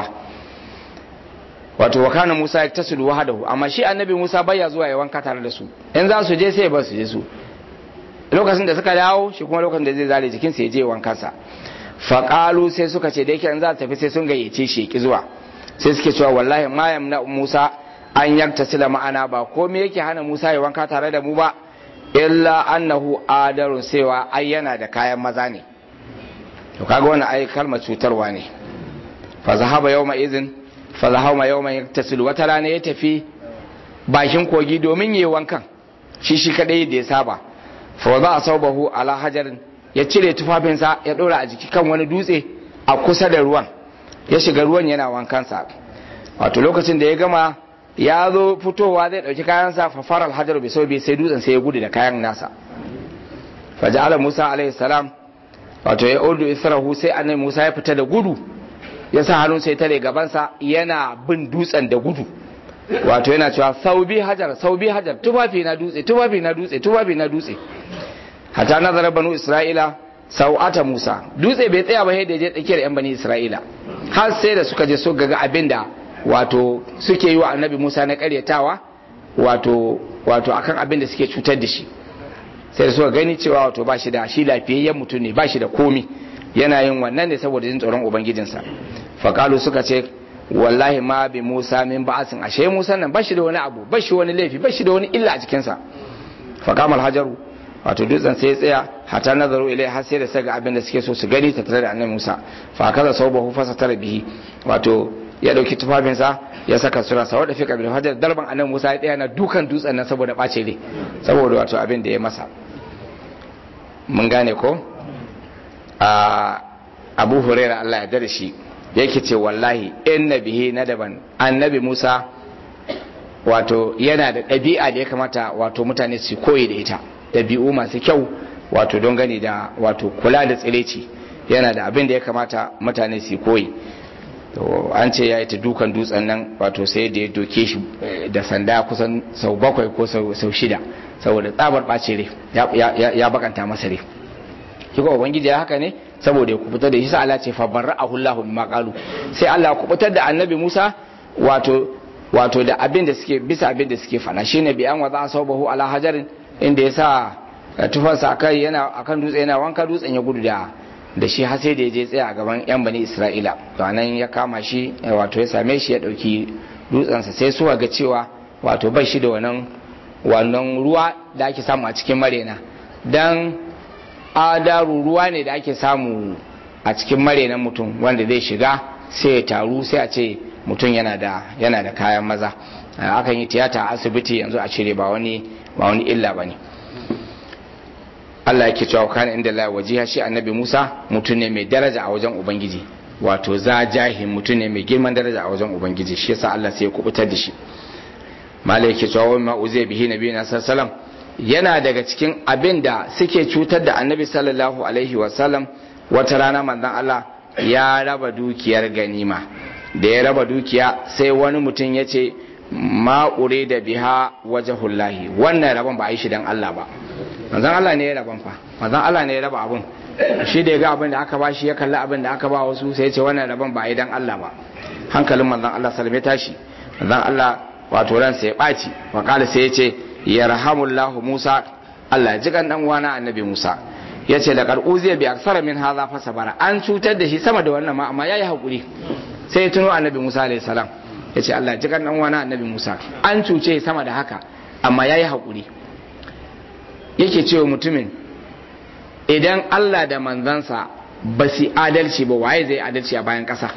wato wa kana Musa ya tasilu wahadahu amma shi annabi Musa baya zuwa ya wanka tare da su in za su je sai ba su je su lokacin da suka dawo shi kuma lokacin da zai zare jikin sa ya je wankansa faqalu sai suka ce da yake in za su tafi sai sun gayyace shi ki zuwa sai suke cewa wallahi ma yamna Musa an yaktasila ma'ana ba komai yake hana Musa ya wanka tare da mu ba illa annahu adarun sewa ai yana da kayan maza ne to kaga wannan ai kalmar cutarwa ne fa zahaba yawma izin fa zahaba yawma yaktasilu wata rana ya tafi bakin kogi domin yi wankan shi shi kadai da ya saba fa wa za a saubahu ala hajarin ya cire tufafinsa ya dora a jiki kan wani dutse a kusa da ruwan ya shiga ruwan yana wankansa wato lokacin da ya gama ya zo fitowa zai dauki kayansa fa faral hajar bai sau bai sai dutsen sai ya gudu da kayan nasa fa ja'ala musa alaihi salam wato ya urdu israhu sai annabi musa ya fita da gudu ya sa hannun sai tare gabansa yana bin dutsen da gudu wato yana cewa saubi hajar saubi hajar tufafi na dutse tufafi na dutse tufafi na dutse hata nazara banu isra'ila sau'ata musa dutse bai tsaya ba sai da je tsakiyar yan bani isra'ila har sai da suka je suka ga abin da wato suke yi wa annabi musa na karyatawa wato wato akan abin da suke cutar da shi sai da suka gani cewa wato ba shi da shi lafiyayyen mutum ne ba shi da komi yana yin wannan ne saboda jin tsoron ubangijinsa fakalu suka ce wallahi ma bi musa min ba'asin ashe musa nan ba shi da wani abu ba shi wani laifi ba shi da wani illa a cikinsa faqamal hajaru wato dutsen sai ya tsaya hata nazaru ilai har sai da saga abin da suke so su gani ta tare da annabi Musa fa kaza saubahu fa satara bihi wato ya dauki tufafinsa ya saka sura sa wada fika bil hajar darban annabi Musa ya tsaya na dukan dutsen nan saboda bace ne saboda wato abin da ya masa mun gane ko a Abu Hurairah Allah ya dare shi yake ce wallahi inna bihi nadaban annabi Musa wato yana da ɗabi'a da ya kamata wato mutane su koyi da ita ɗabi'u masu kyau wato don gani da wato kula da tsireci yana da abin da ya kamata mutane su koyi to an ce ya yi ta dukan dutsen nan wato sai da ya doke shi da sanda kusan sau bakwai ko sau shida saboda tsabar ɓace rai ya bakanta masa rai shi ko ubangiji ya haka ne saboda ya kubutar da shi sa Allah ce fa barra'ahu Allahu mimma qalu sai Allah ya kubutar da annabi Musa wato wato da abin da suke bisa abin da suke fana shine bi an waza sabahu ala hajarin inda ya sa tufansa akai yana akan dutse yana wanka dutsen ya gudu da da shi har sai da ya je tsaya a gaban yan bani Isra'ila to anan ya kama shi wato ya same shi ya dauki dutsensa sai suka ga cewa wato bai shi da wannan wannan ruwa da ake samu a cikin marena dan adaru ruwa ne da ake samu a cikin marenan mutum wanda zai shiga sai ya taru sai a ce mutum yana da yana da kayan maza akan yi tiyata a asibiti yanzu a cire ba wani ba wani illa bane Allah yake cewa kana inda la wajiha shi annabi Musa mutum ne mai daraja a wajen ubangiji wato za jahin mutum ne mai girman daraja a wajen ubangiji shi yasa Allah sai ya kubutar da shi malai yake cewa wa ma uzai bihi nabiyina sallallahu yana daga cikin abin da suke cutar da annabi sallallahu alaihi wasallam wata rana manzon Allah ya raba dukiyar ganima da ya raba dukiya sai wani mutum ya ce ma'ure da biha wajahullahi wannan rabon ba a yi shi don Allah ba manzan Allah ne ya raban fa manzan Allah ne ya raba abun shi da ya ga abin da aka ba shi ya kalli abin da aka ba wasu sai ya ce wannan rabon ba a yi don Allah ba hankalin manzan Allah salame tashi manzan Allah wato ransa ya ɓaci wa sai ya ce ya rahamullahu Musa Allah ya ji kan dan uwana annabi Musa ya ce da karɓuziya bi aksara min haza fa sabara an cutar da shi sama da wannan ma amma yayi hakuri sai ya tuno annabi Musa alayhi salam ya ce Allah ji kan dan wani annabi Musa an cuce sama da haka amma yayi hakuri yake cewa mutumin idan Allah da manzansa ba su adalci ba waye zai adalci a bayan ƙasa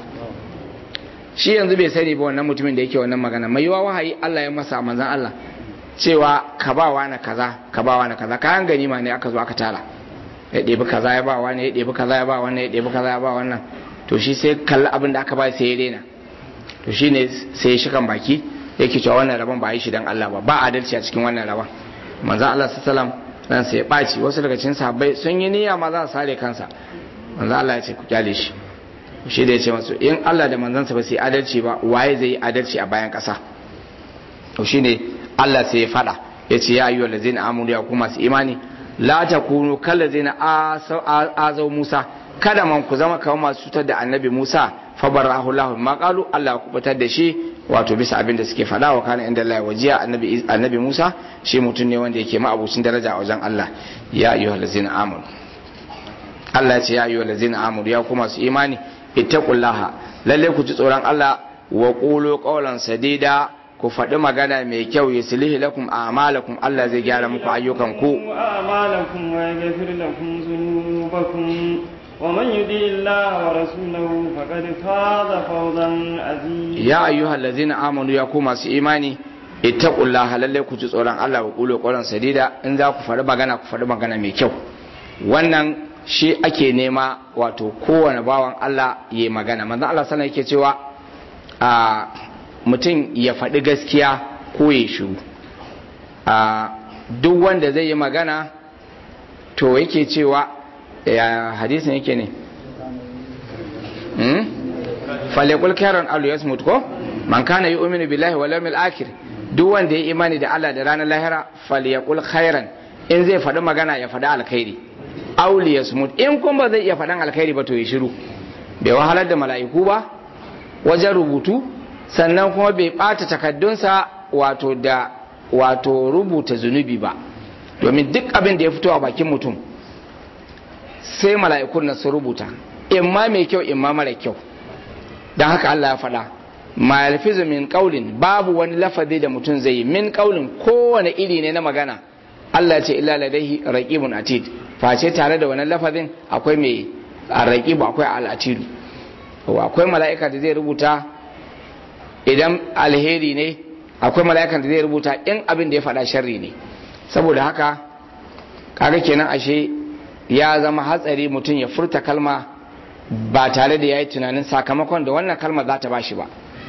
shi yanzu bai sani ba wannan mutumin da yake wannan magana mai yiwa wahayi Allah ya masa manzan Allah cewa ka ba wa na kaza ka ba wa na kaza kayan ganima ne aka zo aka tara ya ɗebi kaza ya ba wani ya ɗebi kaza ya ba wannan ya ɗebi kaza ya ba wannan to shi sai kalli abin da aka ba sai ya rena to shi ne sai ya shikan baki yake cewa wannan rabon ba yi shi dan Allah ba ba adalci a cikin wannan rabon manzo Allah sallam nan sai ya ɓaci wasu daga cikin sahabbai sun yi niyya ma za su sare kansa manzo Allah ya ce ku kyale shi shi da ya ce masu in Allah da manzansa ba su yi adalci ba waye zai yi adalci a bayan ƙasa to shine Allah sai ya faɗa ya ce ya ayyuhal ladzina amanu ya kuma su imani la takunu kallazina azau Musa kada man ku zama kamar masu cutar da annabi Musa fa barahu lahu ma qalu Allah ya kubutar da shi wato bisa abin da suke faɗa wa kana inda Allah wajiya annabi annabi Musa shi mutum ne wanda yake ma'abucin daraja a wajen Allah ya ayyuhal ladzina amanu Allah ya ce ya ayyuhal ladzina amanu ya kuma su imani ittaqullaha lalle ku ji tsoron Allah wa qulu qawlan sadida ku faɗi magana mai kyau ya silihi lakum a'malakum Allah zai gyara muku ayyukan ku a'malakum wa yaghfir lakum dhunubakum ومن يطع الله ورسوله فقد فاز فوزا عظيما ya ayyuhal ladzina amanu ya ku masu imani ittaqullaha lalle ku ji tsoron Allah wa qulu qawlan sadida in za ku faɗi magana ku faɗi magana mai kyau wannan shi ake nema wato kowane bawan Allah ya yi magana manzon Allah sallallahu yake cewa a mutum ya faɗi gaskiya ko ya shiru a duk wanda zai yi magana to yake cewa ya hadisin yake ne hmm? falekul kairan alu yasmut ko man kana yu'minu billahi wal yawmil akhir duk wanda ya imani da Allah da ranar lahira falyakul khairan in zai faɗi magana ya faɗi alkhairi aw liyasmut in kun ba zai iya faɗan alkhairi ba to ya shiru bai wahalar da mala'iku ba wajen rubutu sannan kuma bai ɓata takaddunsa wato da wato rubuta zunubi ba domin duk abin da ya fito a bakin mutum sai mala'ikun nan su rubuta imma mai kyau imma mara kyau don haka Allah ya faɗa ma yalfizu min qaulin babu wani lafazi da mutum zai yi min qaulin kowane iri ne na magana Allah ya ce illa ladaihi raqibun atid face tare da wannan lafazin akwai mai raqibu akwai al-atid akwai mala'ika da zai rubuta idan alheri ne akwai mala'ikan da zai rubuta in abin da ya faɗa sharri ne saboda haka kaga kenan ashe ya zama hatsari mutum ya furta kalma ba tare da ya yi tunanin sakamakon da wannan kalma za ta bashi ba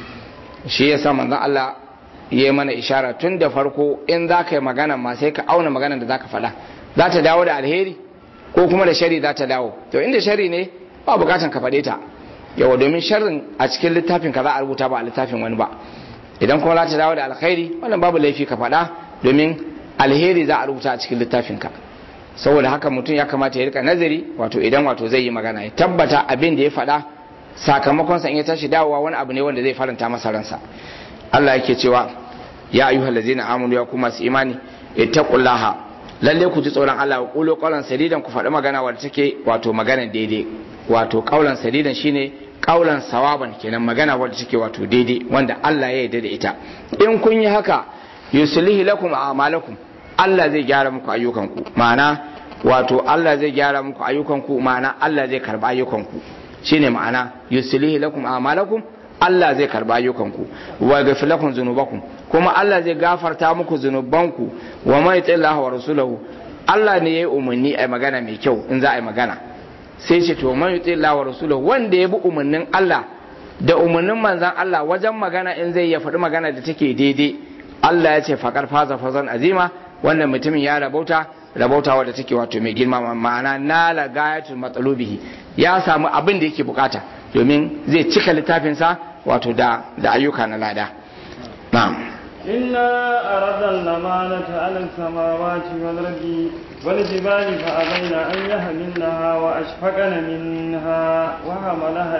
shi ya sa manzon Allah ya yi mana ishara tun da farko in za ka yi magana ma sai ka auna magana da za ka faɗa za ta dawo da alheri ko kuma da shari za ta dawo to inda shari ne ba bukatan ka faɗe ta yawa domin sharrin a cikin littafin ka za a rubuta ba a littafin wani ba idan kuma za ta dawo da alkhairi wannan babu laifi ka faɗa domin alheri za a rubuta a cikin littafin ka saboda haka mutum ya kamata ya rika nazari wato idan wato zai yi magana ya tabbata abin da ya faɗa sakamakon sa in ya tashi dawowa wani abu ne wanda zai faranta masa ransa Allah yake cewa ya ayyuhal ladzina amanu ya kuma su imani ittaqullaha lalle ku ji tsoron Allah wa qulu qawlan sadidan ku faɗi magana wadda take wato magana daidai wato qawlan sadidan shine qawlan sawaban kenan magana wadda take wato daidai wanda Allah ya yarda da ita in kun yi haka yuslihi lakum a'malakum Allah zai gyara muku ayyukanku ma'ana wato Allah zai gyara muku ayyukanku ma'ana Allah zai karba ayyukanku shine ma'ana yuslihi lakum a'malakum Allah zai karba ayyukanku wa yaghfir lakum dhunubakum kuma Allah zai gafarta muku zunubanku wa man yuti'illah wa rasulahu Allah ne yayi umarni a magana mai kyau in za a yi magana sai ce to man yuti'illah wa rasulahu wanda ya bi umarnin Allah da umarnin manzon Allah wajen magana in zai ya faɗi magana da take daidai Allah ya ce faƙar faza fazan azima wannan mutumin ya rabauta rabauta wadda take wato mai girma ma'ana nala gayatul matsalubihi ya samu abin da yake bukata domin zai cika littafinsa wato da da ayyuka na lada na'am إنا أردنا الأمانة على السماوات والأرض والجبال فأبين أن يحملنها وأشفقن منها وحملها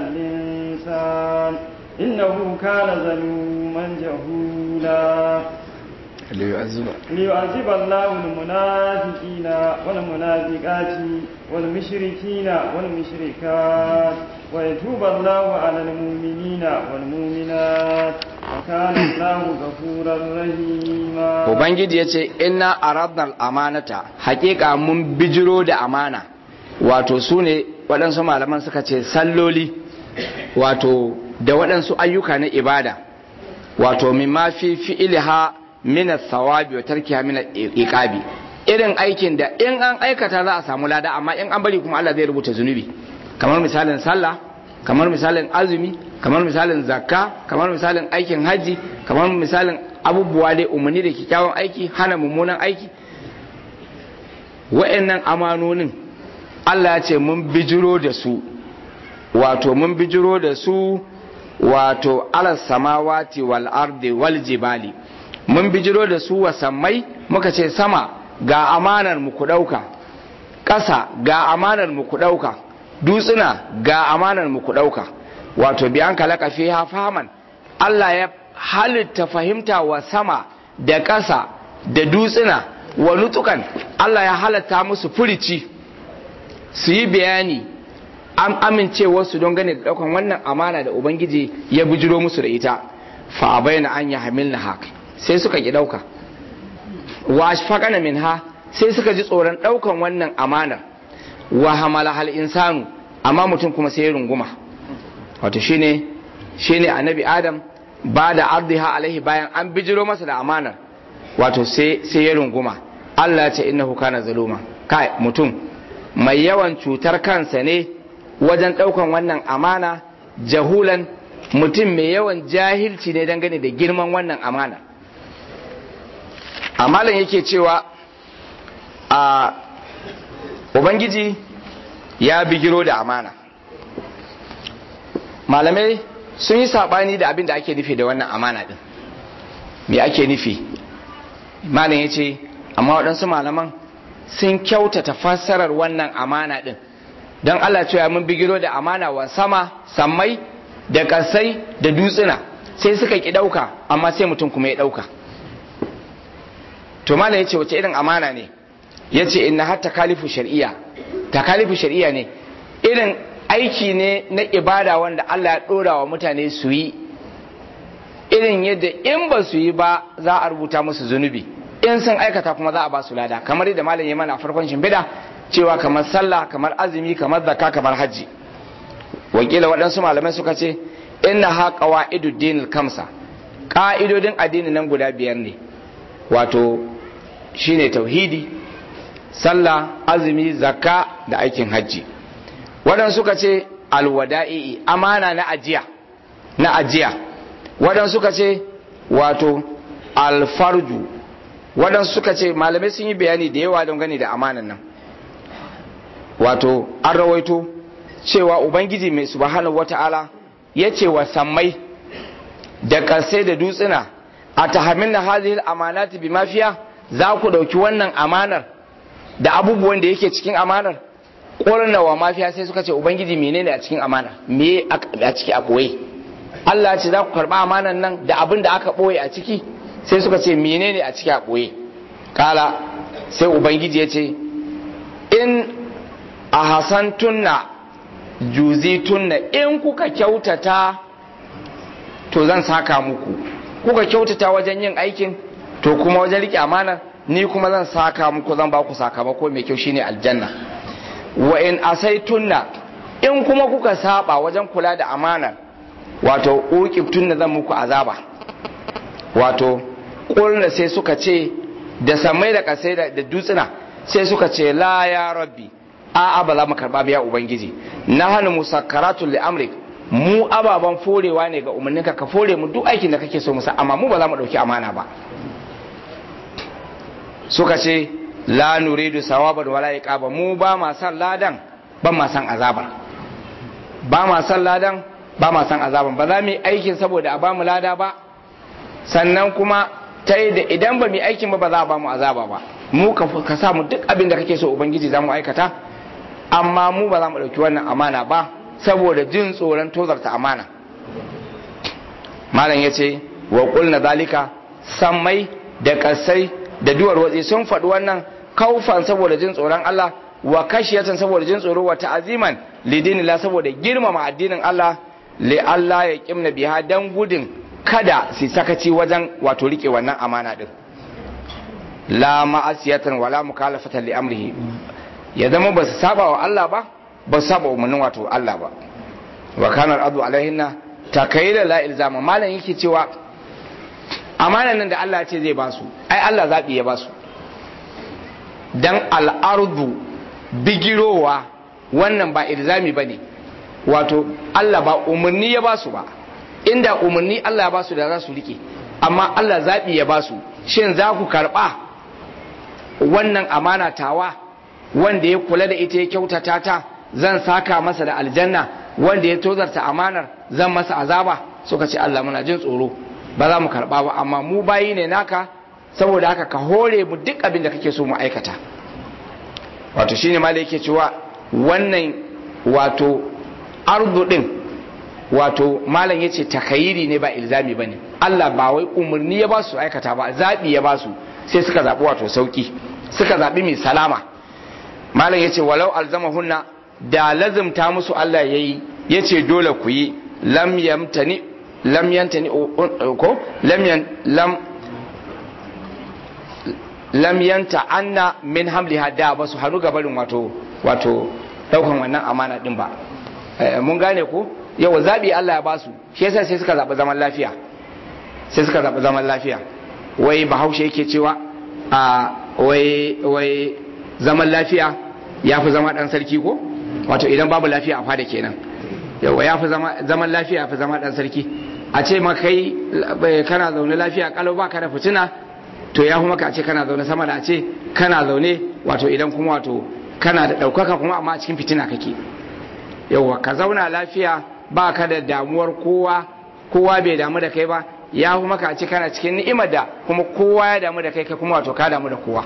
الإنسان إنه كان ظلوما جهولا ليعذب ليعذب الله المنافقين والمنافقات والمشركين والمشركات ويتوب الله على المؤمنين والمؤمنات وكان الله غفورا رحيما ubangiji ya ce inna aradna amanata hakika mun bijiro da amana wato su ne waɗansu malaman suka ce salloli wato da waɗansu ayyuka na ibada wato mimma fi fi'ilha min thawabi wa tarkiha min iqabi irin aikin da in an aikata za a samu lada amma in an bari kuma Allah zai rubuta zunubi kamar misalin sallah kamar misalin azumi kamar misalin zakka kamar misalin aikin haji kamar misalin abubuwa dai umarni da kyakkyawan aiki hana mummunan aiki wa'annan amanonin Allah ya ce mun bijiro da su wato mun bijiro da su wato ala samawati wal ardi wal jibali mun bijiro da su wa sammai muka ce sama ga amanar mu ku dauka ƙasa ga amanar mu ku dauka dutsuna ga amanar mu ku dauka wato bi an kalaka fiha fahaman Allah ya halitta fahimta wa sama da ƙasa da dutsuna wa nutukan Allah ya halatta musu furici su yi bayani an amince wasu don gane da daukan wannan amana da ubangiji ya bijiro musu da ita fa abaina an ya hamilna haka sai suka ki dauka wa ashfaqana minha sai suka ji tsoron daukan wannan amanar wa hamala hal insanu amma mutum kuma sai ya runguma wato shine shine annabi adam ba da ardiha alaihi bayan an bijiro masa da amanar wato sai sai ya runguma Allah ya ce innahu kana zaluma kai mutum mai yawan cutar kansa ne wajen daukan wannan amana jahulan mutum mai yawan jahilci ne dangane da girman wannan amana amalan yake cewa a ubangiji ya bigiro da amana malamai sun yi sabani da abin da ake nufi da wannan amana din me ake nufi malam ya ce amma waɗansu malaman sun kyautata fassarar wannan amana din don allah cewa mun bigiro da amana wa sama sammai da ƙasai da dutsuna sai suka ki ɗauka amma sai mutum kuma ya ɗauka to malam ya ce wace irin amana ne ya ce inna har takalifu shari'a takalifu shari'a ne irin aiki ne na ibada wanda Allah ya ɗora wa mutane su yi irin yadda in ba su yi ba za a rubuta musu zunubi in sun aikata kuma za a ba su lada kamar yadda malam ya mana farkon shimfiɗa cewa kamar sallah kamar azumi kamar zakka kamar hajji wakila waɗansu malamai suka ce inna ha qawaidu dinil kamsa ƙa'idodin addini nan guda biyar ne wato shine tauhidi sallah azumi zakka da aikin hajji waɗansu suka ce alwada'i amana na ajiya na ajiya waɗansu suka ce wato alfarju waɗansu suka ce malamai sun yi bayani da yawa don gani da amanan nan wato an rawaito cewa ubangiji mai subhanahu wata'ala ya ce wa sammai da ƙarsai da dutsuna a tahamin na hazihil amanati bi mafiya za ku ɗauki wannan amanar da abubuwan da yake cikin amanar ƙorna wa mafiya sai suka ce ubangiji menene a cikin amanar me a ciki a ɓoye Allah ce za ku karɓa amanar nan da abin da aka ɓoye a ciki sai suka ce menene a ciki a ɓoye kala sai ubangiji ya ce in a hasantunna juzitunna in kuka kyautata to zan saka muku kuka kyautata wajen yin aikin to kuma wajen rike amanar ni kuma zan saka muku zan ba ku sakamako mai kyau shine aljanna wa in asaitunna in kuma kuka saba wajen kula da amanar wato uqibtunna zan muku azaba wato kulna sai suka ce da samai da kasai da dutsuna sai suka ce la ya rabbi a'a ba za mu karba biya ubangiji na hannu musakkaratul li amrik mu ababan forewa ne ga umarninka ka fore mu duk aikin da kake so musa amma mu ba za mu dauki amana ba suka ce la nuridu sawaban wala iqaba mu ba ma san ladan ba ma san azabar ba ma san ladan ba ma san azaban ba za mu yi aikin saboda a ba mu lada ba sannan kuma ta da idan ba mu yi aikin ba ba za a ba mu azaba ba mu ka sa mu duk abin da kake so ubangiji za mu aikata amma mu ba za mu ɗauki wannan amana ba saboda jin tsoron tozarta amana malam ya ce wa ƙulna zalika sammai da ƙasai da duwar watsi sun faɗi wannan kaufan saboda jin tsoron Allah wa kashiyatan saboda jin tsoro wa ta'aziman lidinillah saboda girmama addinin Allah li Allah ya kimna biha dan gudun kada su sakaci wajen wato rike wannan amana din la ma'asiyatan wala mukhalafatan li amrihi ya zama ba su saba wa Allah ba ba su saba umarnin wato Allah ba wa kana al'adu alaihinna takayyida la ilzama malam yake cewa amanan nan da Allah ya ce zai ba su ai Allah zabi ya ba su dan al'ardu bigirowa wannan ba ilzami bane wato Allah ba umarni ya ba su ba inda umarni Allah ya ba su da za su rike amma Allah zabi ya ba su shin za ku karba wannan amana tawa wanda ya kula da ita ya kyautata ta zan saka masa da aljanna wanda ya tozarta amanar zan masa azaba suka ce Allah muna jin tsoro ba za mu karba ba amma mu bayi ne naka saboda haka ka hore mu duk abin da kake so mu aikata wato shine ma da yake cewa wannan wato ardu din wato malam yace takayiri ne ba ilzami bane Allah ba wai umarni ya ba su aikata ba zabi ya ba su sai suka zabi wato sauki suka zabi mai salama malam ya ce walau alzamahunna da lazimta musu Allah ya yi ya ce dole ku yi lam yamtani lam yantani ko lam yan lam lam yanta anna min hamliha da ba su hannu gabarin wato wato daukan wannan amana din ba mun gane ko yau zabi Allah ya basu shi yasa sai suka zaɓi zaman lafiya sai suka zaɓi zaman lafiya wai bahaushe yake cewa a wai wai zaman lafiya ya fi zama ɗan sarki ko wato idan babu lafiya a fada kenan yawa ya fi zaman lafiya ya fi zama ɗan sarki a ce ma kai kana zaune lafiya kalau ba ka da fitina to ya fi maka a ce kana zaune sama da a ce kana zaune wato idan kuma wato kana da ɗaukaka kuma amma a cikin fitina kake yawa ka zauna lafiya ba ka da damuwar kowa kowa bai damu da kai ba ya fi maka a ce kana cikin ni'imar da kuma kowa ya damu da kai kai kuma wato ka damu da kowa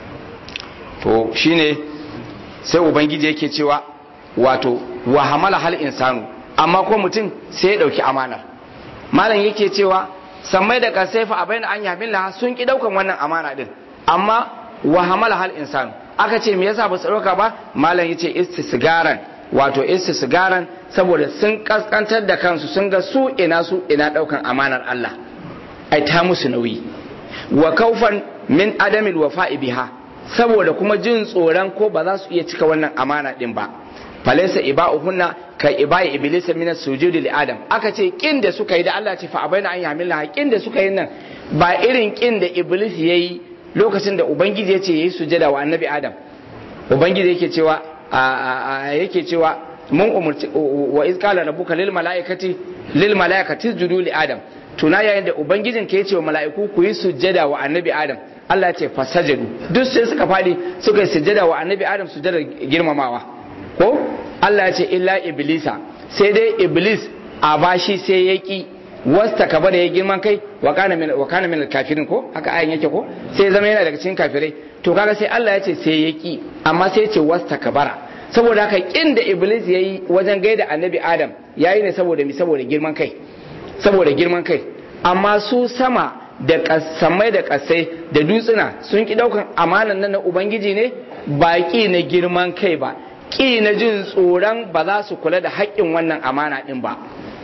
to shine sai ubangiji yake cewa wato wa hamala hal insanu amma ko mutum sai ya dauki amanar malam yake cewa sammai da kasaifa a bayan an yamin laha sun ki daukan wannan amana din amma wa hamala hal insanu aka ce me yasa ba su dauka ba malam yace istisgaran wato istisgaran saboda sun kaskantar da kansu sun ga su ina su ina daukan amanar Allah ai ta musu nauyi wa kaufan min adamil wafa'i biha saboda kuma jin tsoron ko ba za su iya cika wannan amana din ba falaisa iba'uhunna ka iba'i iblis min as-sujudi li adam aka ce kin da suka yi da Allah ce fa abaina an yamilla kin da suka yi nan ba irin kin da iblis yayi lokacin da ubangiji ya ce yayi sujada wa annabi adam ubangiji yake cewa yake cewa mun umurci wa iz qala rabbuka lil malaikati lil malaikati isjudu li adam tuna yayin da ubangijin ka yace wa mala'iku ku yi sujada wa annabi adam Allah ya ce fasajadu duk sai suka fadi suka yi sujada wa annabi adam sujada girmamawa ko Allah ya ce illa iblisa sai dai iblis a bashi sai ya ki wasta ka bada ya girman kai wa kana min wa kana min kafirin ko haka ayin yake ko sai zama yana daga cikin kafirai to kaga sai Allah ya ce sai ya ki amma sai ya ce wasta ka bara saboda haka kin da iblis yayi wajen gaida annabi adam yayi ne saboda mi saboda girman kai saboda girman kai amma su sama da kasamai da kasai da dutsuna sun ki daukan amanan nan na ubangiji ne ba ki na girman kai ba ki na jin tsoron ba za su kula da haƙƙin wannan amana din ba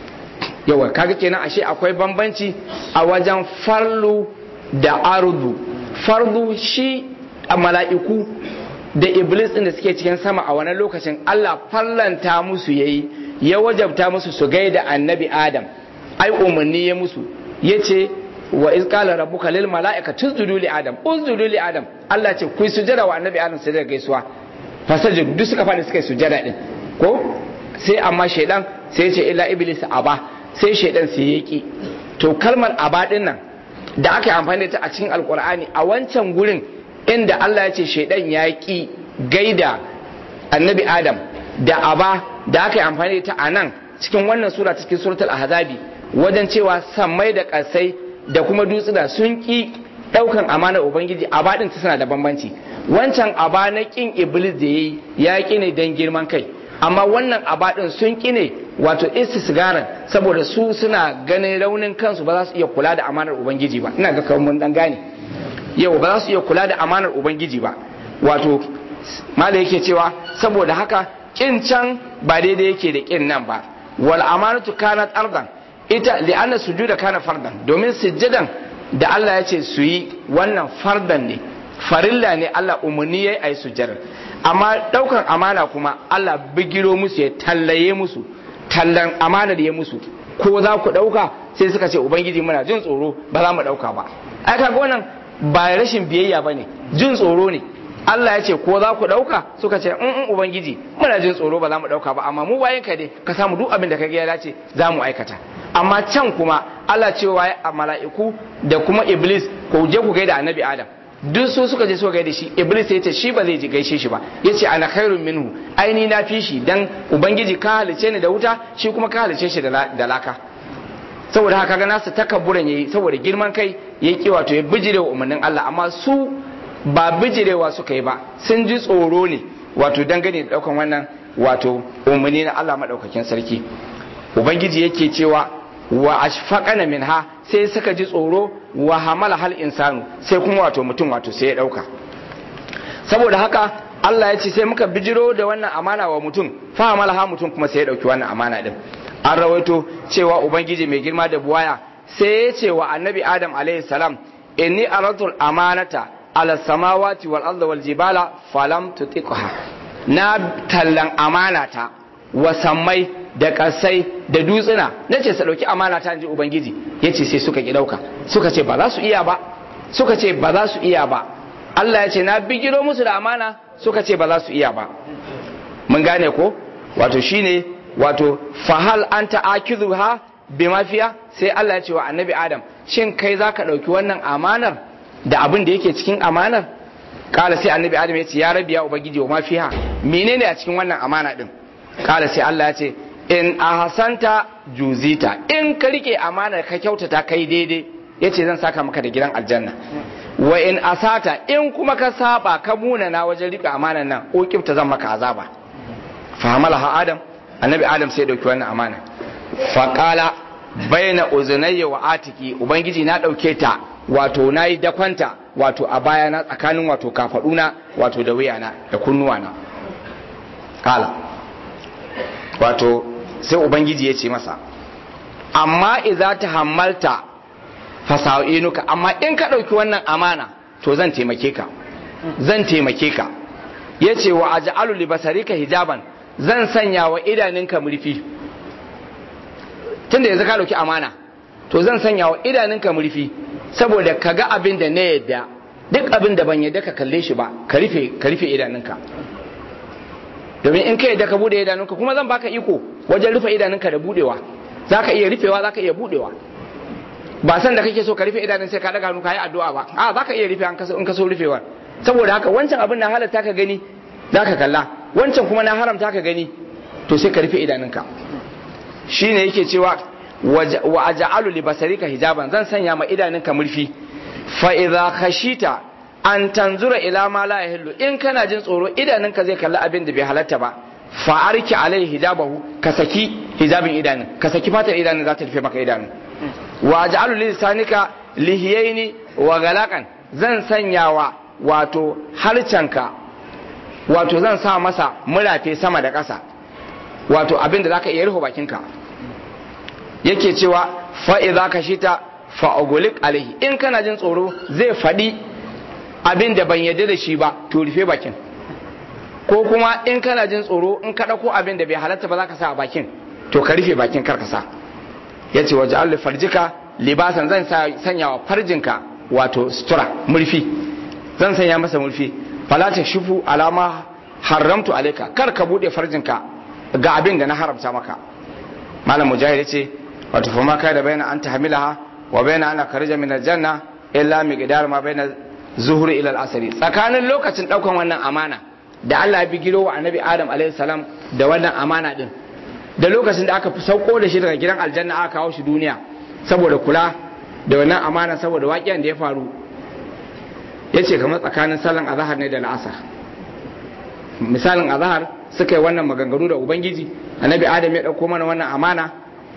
yawa kaga kenan ashe akwai bambanci a wajen farlu da ardu fardu shi a mala'iku da iblis din da suke cikin sama a wani lokacin Allah farlanta musu yayi ya wajabta musu su gaida annabi adam ai umarni ya musu yace wa iz qala rabbuka lil mala'ikati isjudu li adam usjudu li adam Allah ce ku sujada wa annabi adam sai da gaisuwa fasajid duk suka fadi suka yi sujada din ko sai amma shaidan sai ya ce illa iblis aba sai shaidan sai ya ki to kalmar aba din nan da aka yi amfani da ta a cikin alkur'ani a wancan gurin inda Allah ya ce shaidan ya ki gaida annabi adam da aba da aka yi amfani da ta a nan cikin wannan sura cikin suratul ahzabi wajen cewa sammai da ƙasai da kuma dutsuna sun ki ɗaukan amanar ubangiji aba din ta suna da bambanci wancan aba na kin iblis da yayi ya ki ne dan girman kai amma wannan aba din sun ki ne wato istisgaran saboda su suna ganin raunin kansu ba za su iya kula da amanar ubangiji ba ina ga kawai mun dan gane yau ba za su iya kula da amanar ubangiji ba wato mala yake cewa saboda haka kin can ba daidai yake da kin nan ba wal amanatu kanat ardan ita li'anna sujuda kana fardan domin sujjadan da Allah ya ce su yi wannan fardan ne farilla ne Allah umarni yayi ayi sujjadar amma daukan amana kuma Allah bigiro musu ya tallaye musu tallan amanar ya musu ko za ku dauka sai suka ce ubangiji muna jin tsoro ba za mu dauka ba ai kaga wannan ba rashin biyayya bane jin tsoro ne Allah ya ce ko za ku ɗauka suka ce in ubangiji muna jin tsoro ba za mu ɗauka ba amma mu bayan ka dai ka samu duk abin da ka ya dace za mu aikata amma can kuma Allah cewa a mala'iku da kuma iblis ko je ku gaida annabi adam duk su suka je suka gaida shi iblis ya ce shi ba zai ji gaishe shi ba ya ce ana khairun minhu aini na fi shi dan ubangiji ka halice ni da wuta shi kuma ka halice shi da laka saboda haka ga nasu takabburan yayi saboda girman kai yayi ki wato ya bijirewa umarnin Allah amma su ba bijirewa suka yi ba sun ji tsoro ne wato dangane da daukan wannan wato umarni na Allah madaukakin sarki ubangiji yake cewa wa ashfaqana minha sai suka ji tsoro wa hamala hal insanu sai kuma wato mutum wato sai ya dauka saboda haka Allah ya ce sai muka bijiro da wannan amana wa mutum fa hamala ha mutum kuma sai ya dauki wannan amana din an rawaito cewa ubangiji mai girma da buwaya sai ya ce wa annabi adam alaihi salam inni aratul amanata ala samawati wal ardi wal jibala falam tutiqha na tallan amanata wa sammai da ƙasai da dutsuna na ce su ɗauki amana ta ji ubangiji ya ce sai suka ki ɗauka suka ce ba za su iya ba suka ce ba za su iya ba Allah ya ce na bigiro musu da amana suka ce ba za su iya ba mun gane ko wato shine wato fahal anta akidha bi mafiya sai Allah ya ce wa annabi Adam shin kai zaka dauki wannan amanar da abin da yake cikin amanar kala sai annabi Adam ya ce ya rabbi ya ubangiji wa mafiha menene a cikin wannan amana din kala sai Allah ya ce in ahsanta juzita in ka rike amanar ka kyautata kai daidai yace zan saka maka da gidan aljanna wa in asata in kuma ka saba ka munana wajen rike amanar nan ukibta zan maka azaba fahamalaha adam annabi adam sai dauki wannan amana faƙala baina uzunayya wa atiki ubangiji na ɗauke ta wato na yi dakwanta wato a baya na tsakanin wato kafaɗuna wato da wuyana da kunnuwana ƙala wato sai ubangiji ya ce masa amma iza ta hammalta fasa'inuka amma in ka ɗauki wannan amana to zan taimake ka zan taimake ka ya ce wa aja'alu libasarika hijaban zan sanya wa idaninka murfi tunda yanzu ka dauki amana to zan sanya wa idaninka murfi saboda ka ga abin da na yadda duk abin da ban yadda ka kalle shi ba ka rufe ka rufe idanunka domin in ka yadda ka bude idanunka kuma zan baka iko wajen rufe idanunka da budewa zaka iya rufewa zaka iya budewa ba san da kake so ka rufe idanun sai ka daga hannu ka yi addu'a ba a zaka iya rufe in ka so rufewa saboda haka wancan abin na halatta ka gani zaka kalla wancan kuma na haramta ka gani to sai ka rufe idanunka shine yake cewa wa aj'alu li basarika hijaban zan sanya ma idanunka murfi fa idza khashita an tanzura ila ma la yahillu in kana jin tsoro idanunka zai kalli abin da bai halatta ba fa arki alai hijabahu ka saki hijabin idanun ka saki fatar idanun za ta rufe maka idanun wa aj'alu li lisanika lihiyaini wa galaqan zan sanyawa wato harcanka wato zan sa masa murafe sama da ƙasa wato abin da za ka iya rufe bakinka yake cewa fa'i za ka shi ta fa'ogolik alaihi in kana jin tsoro zai faɗi abin da ban yadda da shi ba to rufe bakin ko kuma in kana jin tsoro in ka ɗauko abin da bai halatta ba za ka sa a bakin to ka rufe bakin kar ka sa ya ce waje allu farjika libasan zan sanya wa farjinka wato sutura murfi zan sanya masa murfi falata shufu alama haramtu alaika kar ka bude farjinka ga abin da na haramta maka malam mujahid ce wato fa ma kai da bayana anta hamilaha wa bayana ana karija min aljanna illa miqdar ma bayna zuhri ila al-asri tsakanin lokacin daukan wannan amana da Allah ya bi giro wa annabi Adam alaihi salam da wannan amana din da lokacin da aka fi sauko da shi daga gidan aljanna aka kawo shi duniya saboda kula da wannan amana saboda waƙiyan da ya faru ya ce kamar tsakanin salon azahar ne da la'asar misalin azahar suka yi wannan maganganu da ubangiji annabi adam ya ɗauko mana wannan amana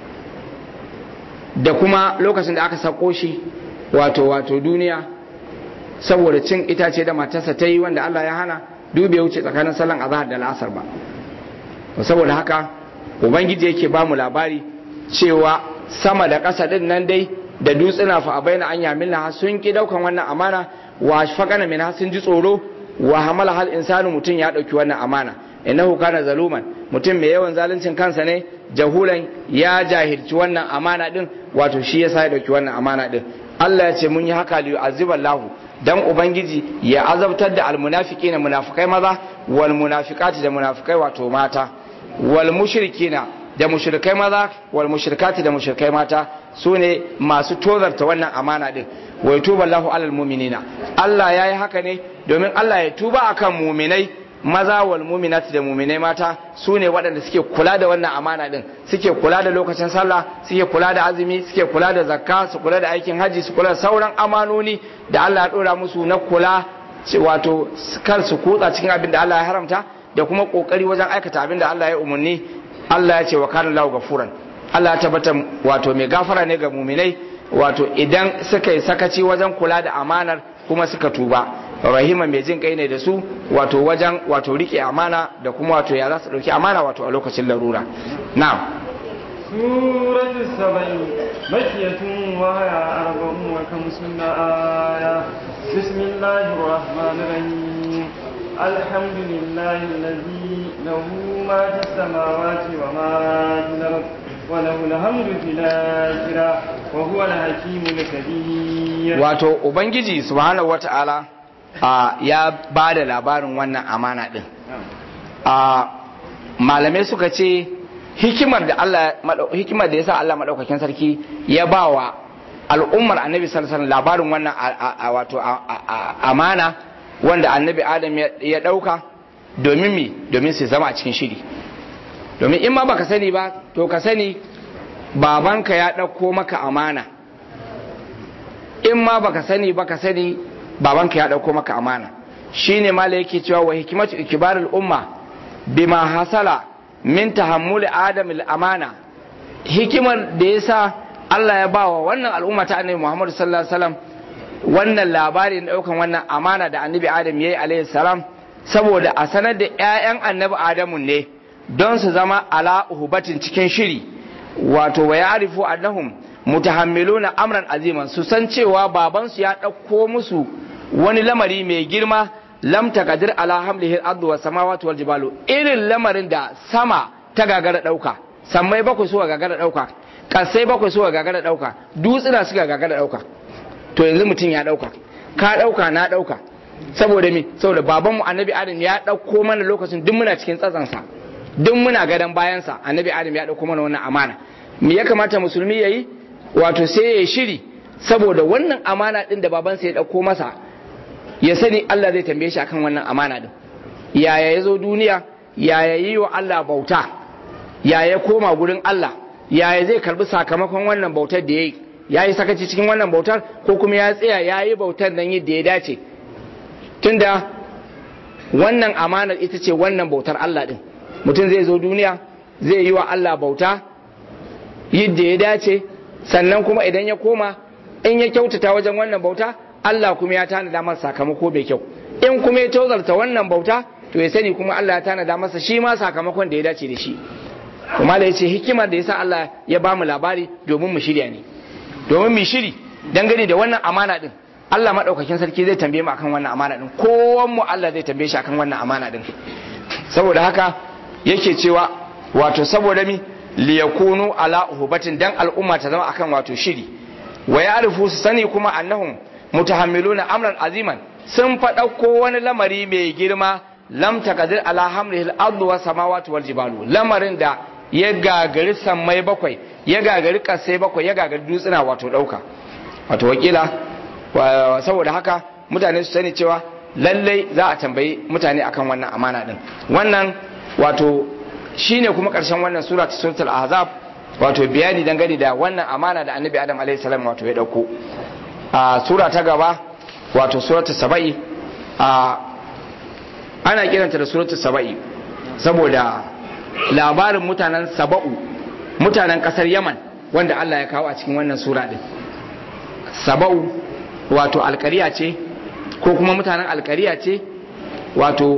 da kuma lokacin da aka sako shi wato wato duniya saboda cin itace da matarsa ta yi wanda Allah ya hana dube wuce tsakanin salon azahar da la'asar ba saboda haka ubangiji yake ba mu labari cewa sama da ƙasa din nan dai da dutsuna fa abaina an yamilna sun ki daukan wannan amana wa faqana min sun ji tsoro wa hamala hal insanu mutun ya dauki wannan amana innahu kana zaluman mutum mai yawan zaluncin kansa ne jahulan ya jahilci wannan amana din wato shi yasa ya dauki wannan amana din Allah ya ce mun yi haka liyu aziballahu dan ubangiji ya azabtar da almunafiqina munafikai maza wal munafiqati da munafikai wato mata wal mushrikina da mushrikai maza wal mushrikati da mushrikai mata su ne masu tozarta wannan amana din wa tuba Allahu alal mu'minina Allah ya yi haka ne domin Allah ya tuba akan mu'minai maza wal mu'minati da mu'minai mata su ne waɗanda suke kula da wannan amana din suke kula da lokacin sallah suke kula da azumi suke kula da zakka su kula da aikin haji su kula da sauran amanoni da Allah ya dora musu na kula wato kar su kutsa cikin abin da Allah ya haramta da kuma kokari wajen aikata abin da Allah ya umarni Allah ya ce wa kana lahu gafuran Allah ya tabbata wato mai gafara ne ga muminai wato idan suka yi sakaci wajen kula da amanar kuma suka tuba rahima mai jin kai ne da su wato wajen wato rike amana da kuma wato ya za su dauki amana wato a lokacin larura na'am سورة السبع مكية وهي أربع وخمسون آية بسم الله الرحمن الرحيم الحمد لله الذي له ما في السماوات وما في الأرض وله الحمد في الآخرة وهو الحكيم الكبير wato ubangiji subhanahu wata'ala a ya ba da labarin wannan amana din a malamai suka ce hikimar da Allah hikimar da yasa Allah madaukakin sarki ya ba wa al'ummar annabi sallallahu alaihi labarin wannan wato amana wanda annabi adam ya dauka domin mi domin su zama a cikin shiri domin in ma baka sani ba to ka sani babanka ya dauko maka amana in ma baka sani baka sani babanka ya dauko maka amana shine mala yake cewa wa hikimatu ikbarul umma bima hasala min tahammuli adam amana hikimar da yasa Allah ya bawa wannan al'umma ta annabi Muhammad sallallahu alaihi wasallam wannan labari na daukan wannan amana da annabi Adam yayi alaihi salam saboda a sanar da ƴaƴan annabi Adamu ne don su zama ala uhubatin cikin shiri wato wa ya'rifu annahum mutahammiluna amran aziman su san cewa babansu ya ɗauko musu wani lamari mai girma lam takadir ala hamlihi al-ardu was samawati wal jibalu irin lamarin da sama ta gagara dauka sammai bakwai suka gagara dauka kasai bakwai suka gagara dauka dutsuna suka gagara dauka to yanzu mutum ya dauka ka dauka na dauka saboda me saboda babanmu annabi adam ya dauko mana lokacin duk muna cikin tsatsansa duk muna gadan bayansa annabi adam ya dauko mana wannan amana me ya kamata musulmi yayi wato sai ya shiri saboda wannan amana din da babansa ya dauko masa ya sani Allah zai tambaye shi akan wannan amana din yaya ya zo duniya yaya yi wa Allah bauta yaya koma gurin Allah yaya zai karbi sakamakon wannan bautar da ya yi ya yi sakaci cikin wannan bautar ko kuma ya tsaya ya yi bautar nan yadda ya dace tunda wannan amanar ita ce wannan bautar Allah din mutum zai zo duniya zai yi wa Allah bauta yadda ya dace sannan kuma idan ya koma in ya kyautata wajen wannan bauta Allah kuma ya tanada masa sakamako bai kyau in kuma ya tozarta wannan bauta to ya sani kuma Allah ya tanada masa shi ma sakamakon da ya dace da shi kuma da yace hikimar da yasa Allah ya ba mu labari domin mu shirya ne domin mu shiri dangane da wannan amana din Allah madaukakin sarki zai tambaye mu akan wannan amana din kowan mu Allah zai tambaye shi akan wannan amana din saboda haka yake cewa wato saboda mi liyakunu ala uhubatin dan al'umma ta zama akan wato shiri wa ya'rifu su sani kuma annahum mutahammiluna amran aziman sun faɗauko wani lamari mai girma lam takadir ala hamlihi al-ardu was samawati wal jibalu lamarin da ya gagari sammai bakwai ya gagari kasai bakwai ya gagari dutsuna wato dauka wato wakila saboda haka mutane su sani cewa lallai za a tambayi mutane akan wannan amana din wannan wato shine kuma karshen wannan sura ta suratul ahzab wato bayani dangane da wannan amana da annabi adam alaihi salam wato ya dauko a sura ta gaba wato suratul saba'i a ana kiranta da suratul saba'i saboda labarin mutanen saba'u mutanen kasar yaman wanda Allah ya kawo a cikin wannan sura din saba'u wato alkariya ce ko kuma mutanen alkariya ce wato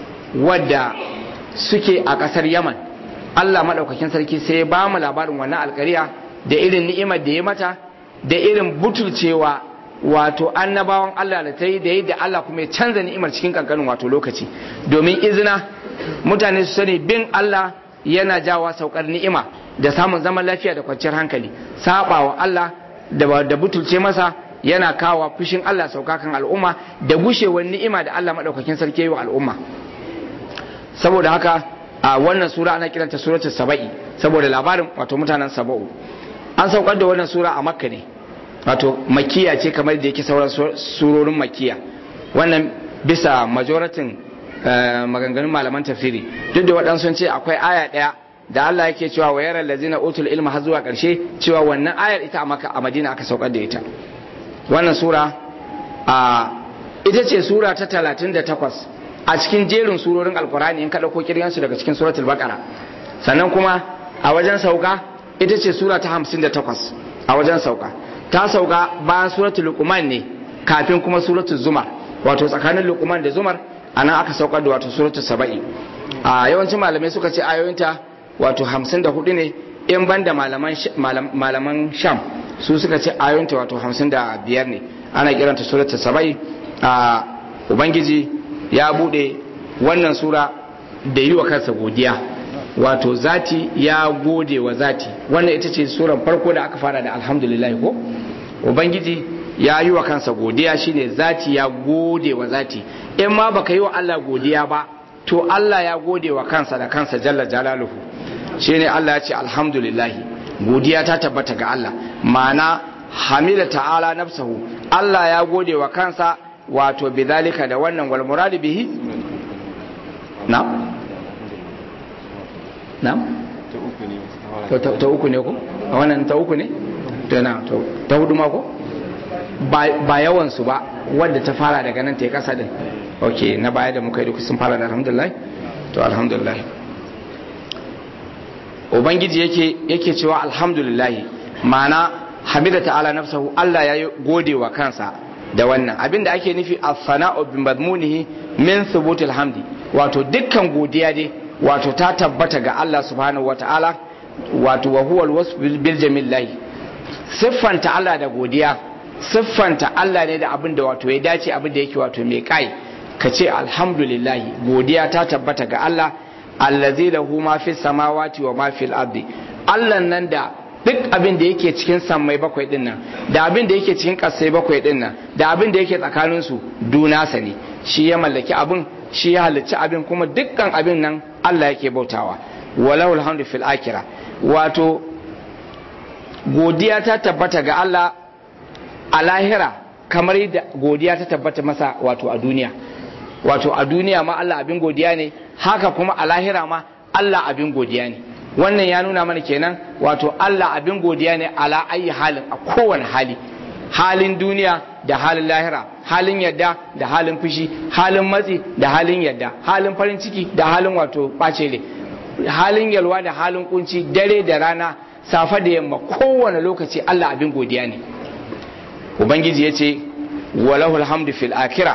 wadda suke a kasar yaman Allah maɗaukakin sarki sai ya ba mu labarin wannan alkariya da irin ni'imar da ya mata da irin butulcewa wato annabawan Allah da ta yi da yadda Allah kuma ya canza ni'imar cikin kankanin wato lokaci domin izina mutane su sani bin Allah yana jawa saukar ni'ima da samun zaman lafiya da kwanciyar hankali sabawa Allah da da butulce masa yana kawo fushin Allah sauka kan al'umma da gushewar ni'ima da Allah madaukakin sarki wa al'umma saboda haka a wannan sura ana kiranta suratul saba'i saboda labarin wato mutanen saba'u an saukar da wannan sura a makka ne wato makiya ce kamar da yake sauran surorin makiya wannan bisa majoratin maganganun malaman tafsiri duk da waɗansu ce akwai aya ɗaya da Allah yake cewa wa yaran lazina utul ilma har zuwa ƙarshe cewa wannan ayar ita a maka a madina aka saukar da ita wannan sura a ita ce sura ta talatin da takwas a cikin jerin surorin alkurani in ka ɗauko kirgansu daga cikin suratul baqara sannan kuma a wajen sauka ita ce sura ta hamsin da takwas a wajen sauka ta sauka bayan suratul luqman ne kafin kuma suratul zumar wato tsakanin luqman da zumar anan aka saukar da wato suratul saba'i a yawancin malamai suka ce ayoyinta wato hamsin da hudu ne in ban da malaman sham su suka ce ayoyinta wato hamsin da biyar ne ana kiranta suratul saba'i a ubangiji ya bude wannan sura da yi wa kansa godiya wato zati ya gode wa zati wannan ita ce suran farko da aka fara da alhamdulillah ko ubangiji ya yi wa kansa godiya shine zati ya gode wa zati in ma baka yi wa Allah godiya ba to Allah ya gode wa kansa da kansa jalla jalaluhu shine Allah ya ce alhamdulillah godiya ta tabbata ga Allah ma'ana hamida ta'ala nafsahu Allah ya gode wa kansa wato bidhalika da wannan wal murad bihi na na ta uku ne ko a wannan ta uku ne to na ta hudu ma ko ba yawan su ba wadda ta fara daga nan ta yi kasa din ok na baya da muka yi duka sun fara da alhamdulillah to alhamdulillah ubangiji yake yake cewa alhamdulillah ma'ana hamida ta'ala nafsahu Allah ya gode wa kansa da wannan abinda ake nufi as-sana'u bi madmunihi min thubutil hamdi wato dukkan godiya dai wato ta tabbata ga Allah subhanahu wata'ala wato wa huwa al-wasf bil jamil siffanta Allah da godiya siffanta Allah ne da abin da wato ya dace abin da yake wato mai kai ka ce alhamdulillah godiya ta tabbata ga Allah allazi lahu ma fi samawati wa ma fil ardi Allah nan da duk abin da yake cikin sammai bakwai din nan da abin da yake cikin kasai bakwai din nan da abin da yake tsakanin su dunasa ne shi ya mallaki abin shi ya halicci abin kuma dukkan abin nan Allah yake bautawa walahu alhamdu fil akhirah wato godiya ta tabbata ga Allah a lahira kamar yadda godiya ta tabbata masa wato a duniya wato a duniya ma Allah abin godiya ne haka kuma a lahira ma Allah abin godiya ne wannan ya nuna mana kenan wato Allah abin godiya ne ala ayi halin a kowane hali halin duniya da halin lahira halin yadda da halin fushi halin matsi da halin yadda halin farin ciki da halin wato ɓace halin yalwa da halin kunci dare da rana safa da yamma kowane lokaci Allah abin godiya ne ubangiji ya ce walahul hamdu fil akira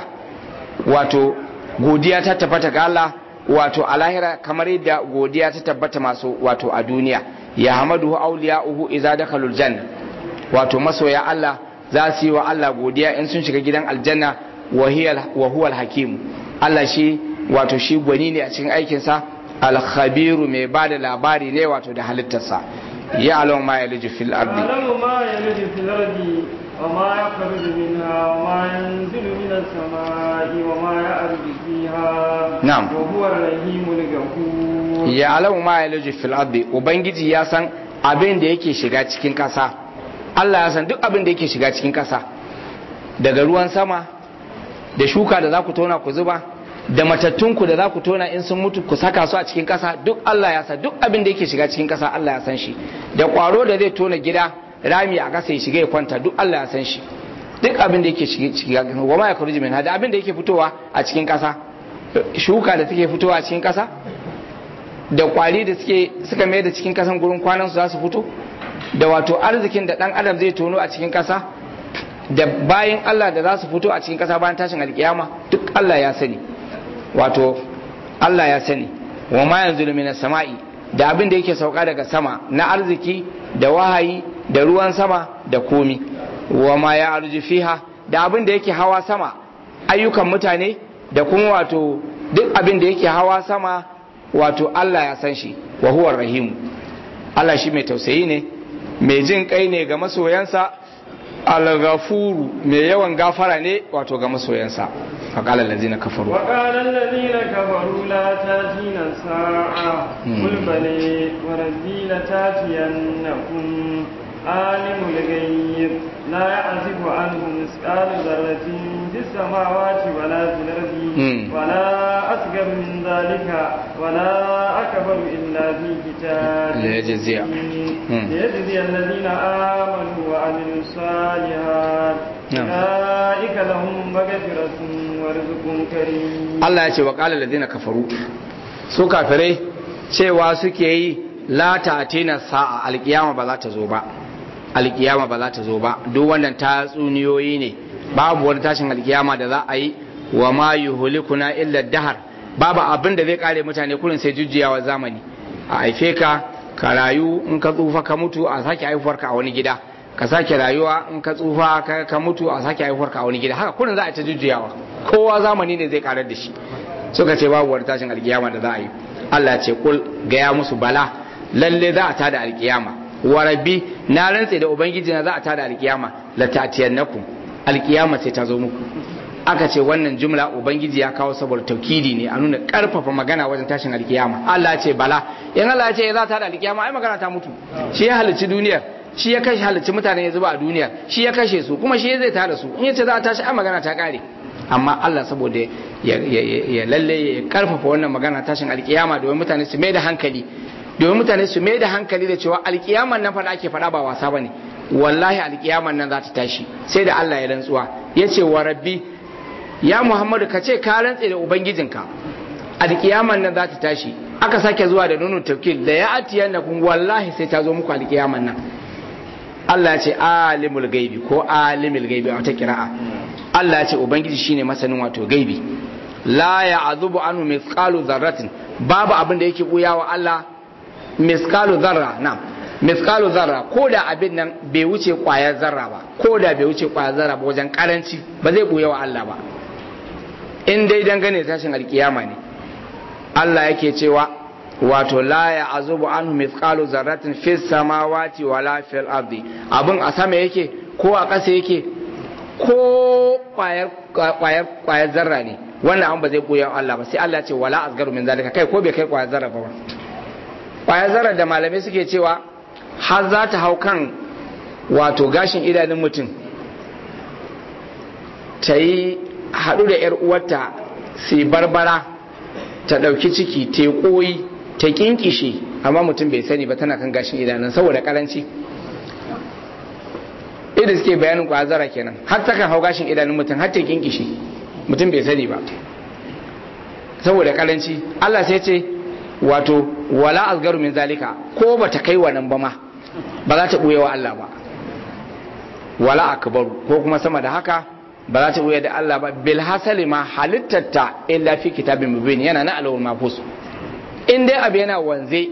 wato godiya ta tabbata ga Allah wato a lahira kamar yadda godiya ta tabbata masu wato a duniya ya hamadu auliya'uhu idza dakhalul janna wato masoya Allah za su yi wa Allah godiya in sun shiga gidan aljanna wa huwa hakim Allah shi wato shi gwani ne a cikin aikinsa al-khabiru mai bada labari ne wato da halittarsa ya alamu ma ya liji fil ardi يعلم ما يلج في الأرض وما يخرج منها وما ينزل من السماء وما يعرج فيها نعم. وهو الرحيم الغفور ya alamu ma ya liji fil ardi ubangiji ya san abin da yake shiga cikin kasa Allah ya san duk abin da yake shiga cikin kasa daga ruwan sama da shuka da za ku tona ku zuba da matattunku da za ku tona in sun mutu ku saka su a cikin kasa duk Allah ya san duk abin da yake shiga cikin kasa Allah ya san shi da kwaro da zai tona gida rami a kasa ya shiga ya kwanta duk Allah ya san shi duk abin da yake shiga wa ma yakhruju min da abin da yake fitowa a cikin kasa shuka da take fitowa a cikin kasa da kwari da suke suka mai da cikin kasan gurin kwanan su za su fito da wato arzikin da dan adam zai tono a cikin kasa da bayan Allah da za su fito a cikin kasa bayan tashin alkiyama duk Allah ya sani wato Allah ya sani wa ma yanzu minas sama'i da abin da yake sauka daga sama na arziki da wahayi da ruwan sama da komi wa ma ya arji fiha da abin da yake hawa sama ayyukan mutane da kuma wato duk abin da yake hawa sama wato Allah ya san shi wa huwa rahimu Allah shi mai tausayi ne mai jin kai ne ga masoyansa al-ghafuru mai yawan gafara ne wato ga masoyansa faqala allazina kafaru وقال الذين كفروا لا تاتينا الساعة قل بلي وربي لتاتينكم عالم الغيب لا يعزف عنه مثقال ذرة في السماوات ولا في الأرض مم. ولا أصغر من ذلك ولا أكبر إلا في كتاب ليجزي. مبين. مم. ليجزي الذين آمنوا وعملوا الصالحات نعم. أولئك لهم مغفرة ورزق كريم Allah ya ce wa qala allazina kafaru su kafirai cewa suke yi la ta'tina sa'a alkiyama ba za ta zo ba alkiyama ba za ta zo ba duk wannan tatsuniyoyi ne babu wani tashin alkiyama da za a yi wa ma yuhlikuna illa dahar babu abin da zai kare mutane kurin sai jujjuyawa zamani a haife ka ka rayu in ka tsufa ka mutu a sake haifuwar ka a wani gida ka sake rayuwa in ka tsufa ka, ka mutu a sake haifuwar ka a wani gida haka kurin za a ta jujjuyawa kowa zamani ne zai karar da shi suka ce babu wani tashin alkiyama da za a yi Allah ce kul gaya musu bala lalle za a tada alkiyama wa rabbi na rantse da ubangiji na za a tada alkiyama la tatiyannakum alkiyama sai ta zo muku aka ce wannan jumla ubangiji ya kawo saboda taukidi ne a nuna karfafa magana wajen tashin alkiyama Allah ce bala in Allah ce za ta da alkiyama ai magana ta mutu shi ya halicci duniyar shi ya kashe halicci mutane ya zuba a duniyar shi ya kashe su kuma shi zai tada su in yace za a tashi ai magana ta kare amma Allah saboda ya lalle ya karfafa wannan magana tashin alkiyama domin mutane su mai da hankali domin mutane su mai da hankali da cewa alkiyaman nan fada ake fada ba wasa bane wallahi alkiyaman nan za ta tashi sai da Allah ya rantsuwa yace wa rabbi ya Muhammadu ka ce ka rantse da ubangijinka alkiyaman nan za ta tashi aka sake zuwa da nunu tafkil da ya atiyan na kun wallahi sai ta zo muku alkiyaman nan Allah ya ce alimul gaibi ko alimul gaibi a wata kira'a Allah ya ce ubangiji shine masanin wato gaibi la ya azubu anhu mithqalu dharratin babu abin da yake buya wa Allah mithqalu dharra na'am mithqalu dharra ko da abin nan bai wuce kwayar zarra ba ko da bai wuce kwayar zarra ba wajen karanci ba zai buya wa Allah ba in dai dangane da tashin alkiyama ne Allah yake cewa wato la ya azubu anhu mithqalu zarratin fis samawati wala fil ardi abin a sama yake ko a ƙasa yake ko kwayar kwayar kwayar zarra ne wannan an ba zai koya Allah ba sai Allah ce wala asgaru min zalika kai ko bai kai kwayar zarra ba kwayar zarra da malamai suke cewa har za ta hau kan wato gashin idanun mutum ta yi haɗu da 'yar uwarta sai barbara ta ɗauki ciki ta koyi ta kinkishe amma mutum bai sani ba tana kan gashin idanun saboda karanci idan suke bayanin kwazara kenan har ta kan hau gashin idanun mutum har ta kinkishe mutum bai sani ba saboda karanci Allah sai ce wato wala asgaru min zalika ko ba ta kai wannan ba ma ba za ta buye wa Allah ba wala akbaru ko kuma sama da haka ba za ta buye da Allah ba bil hasali ma halittata illa fi kitabin mubin yana na alawul mafus in dai abu yana wanze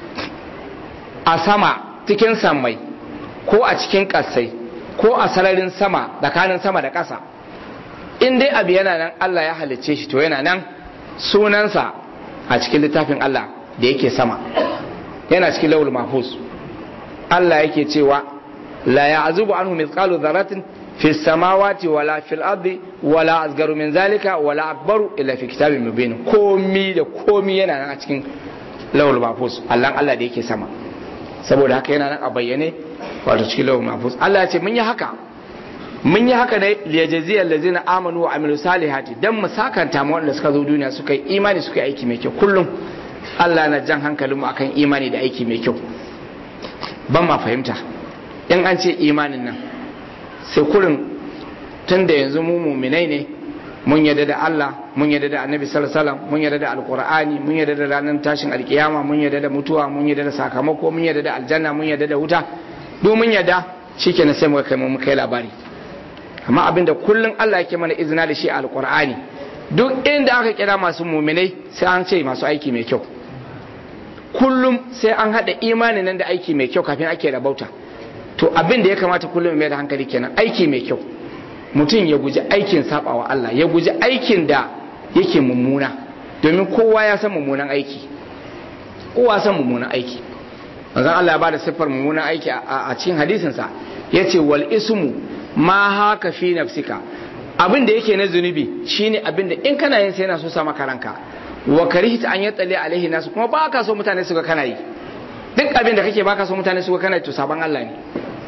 a sama cikin sammai ko a cikin kasai ko a sararin sama tsakanin sama da ƙasa in dai abu yana nan Allah ya halicce shi to yana nan sunansa a cikin littafin Allah da yake sama yana cikin lawul mahfuz Allah yake cewa la ya'zubu anhu mithqalu dharratin fi samawati wala fil ardi wala asgaru min zalika wala akbaru illa fi kitabin mubin komi da komi yana nan a cikin lawul mahfuz Allah Allah da yake sama saboda haka yana nan a bayyane wato cikin lawul mahfuz Allah ya ce mun yi haka mun yi haka ne liyajaziyar lazina amanu wa amilu salihati dan mu sakanta mu wanda suka zo duniya suka yi imani suka yi aiki mai kyau kullum Allah na jan hankalin mu akan imani da aiki mai kyau ban ma fahimta in an ce imanin nan sai kurin tun da yanzu mu muminai ne mun yarda da Allah mun yarda da Annabi sallallahu alaihi wasallam mun yarda da Alqur'ani mun yarda da ranar tashin alkiyama mun yarda da mutuwa mun yarda da sakamako mun yarda da aljanna mun yarda da wuta duk mun yarda shikenan sai muka kai mu kai labari amma abinda kullum Allah yake mana izina da shi a alkur'ani duk inda aka kira masu muminai sai an ce masu aiki mai kyau kullum sai an haɗa imanin nan da aiki mai kyau kafin ake rabauta to abin da ya kamata kullum mai da hankali kenan aiki mai kyau mutum ya guji aikin sabawa Allah ya guji aikin da yake mummuna domin kowa ya san mummunan aiki kowa san mummunan aiki manzon Allah ya bada siffar mummunan aiki a cikin hadisinsa yace wal ismu ma haka fi nafsika abin da yake na zunubi shine abin da in kana yin sai yana so sa maka ranka wa karihta an yatsali alaihi nasu kuma ba ka so mutane su ga kana yi duk abin da kake baka so mutane su ga kana yi to saban Allah ne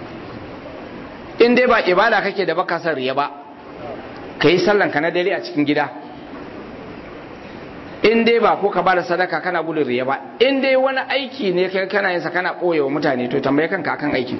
in dai ba ibada kake da baka son riya ba kai sallan ka na dare a cikin gida in dai ba ko ka ba da sadaka kana gudun riya ba in dai wani aiki ne kai kana yin sa kana koyewa mutane to tambaye kanka akan aikin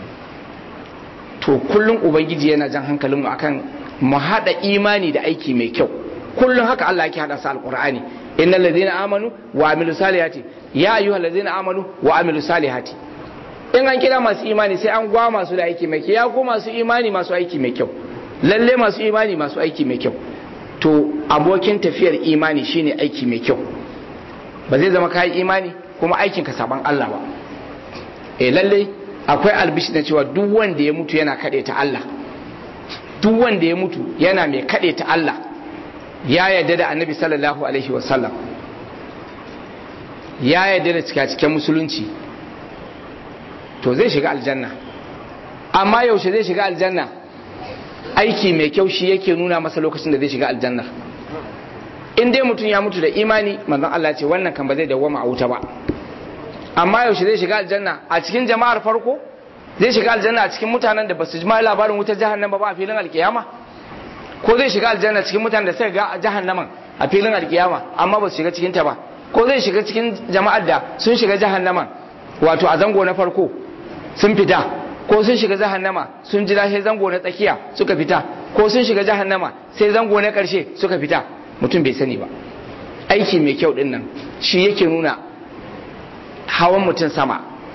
to kullum ubangiji yana jan hankalinmu akan mu hada imani da aiki mai kyau kullum haka Allah yake hada sa alqur'ani innal ladina amanu wa amilu salihati ya ayyuhal ladina amanu wa amilu salihati in an kira masu imani sai an gwa masu da aiki mai kyau ya ko masu imani masu aiki mai kyau lalle masu imani masu aiki mai kyau to abokin tafiyar imani shine aiki mai kyau ba zai zama kai imani kuma aikin ka saban Allah ba eh lalle akwai albishi na cewa duk wanda ya mutu yana kaɗe ta Allah duk wanda ya mutu yana mai kaɗe ta Allah ya yarda da annabi sallallahu alaihi wasallam ya yarda da cika cikin musulunci to zai shiga aljanna amma yaushe zai shiga aljanna aiki mai kyau shi yake nuna masa lokacin da zai shiga aljannar in dai mutum ya mutu da imani manzon Allah ce wannan kan ba zai dawwama a wuta ba amma yaushe zai shiga aljanna a cikin jama'ar farko zai shiga aljanna a cikin mutanen da basu ji labarin wutar jahannama ba a filin alkiyama ko zai shiga aljanna cikin mutanen da suka ga jahannaman a filin alkiyama amma ba su shiga cikin ta ba ko zai shiga cikin jama'ar da sun shiga jahannaman wato a zango na farko sun fita ko sun shiga jahannama sun ji sai zango na tsakiya suka fita ko sun shiga jahannama sai zango na karshe suka fita mutum bai sani ba aiki mai kyau din nan shi yake nuna hawan mutum sama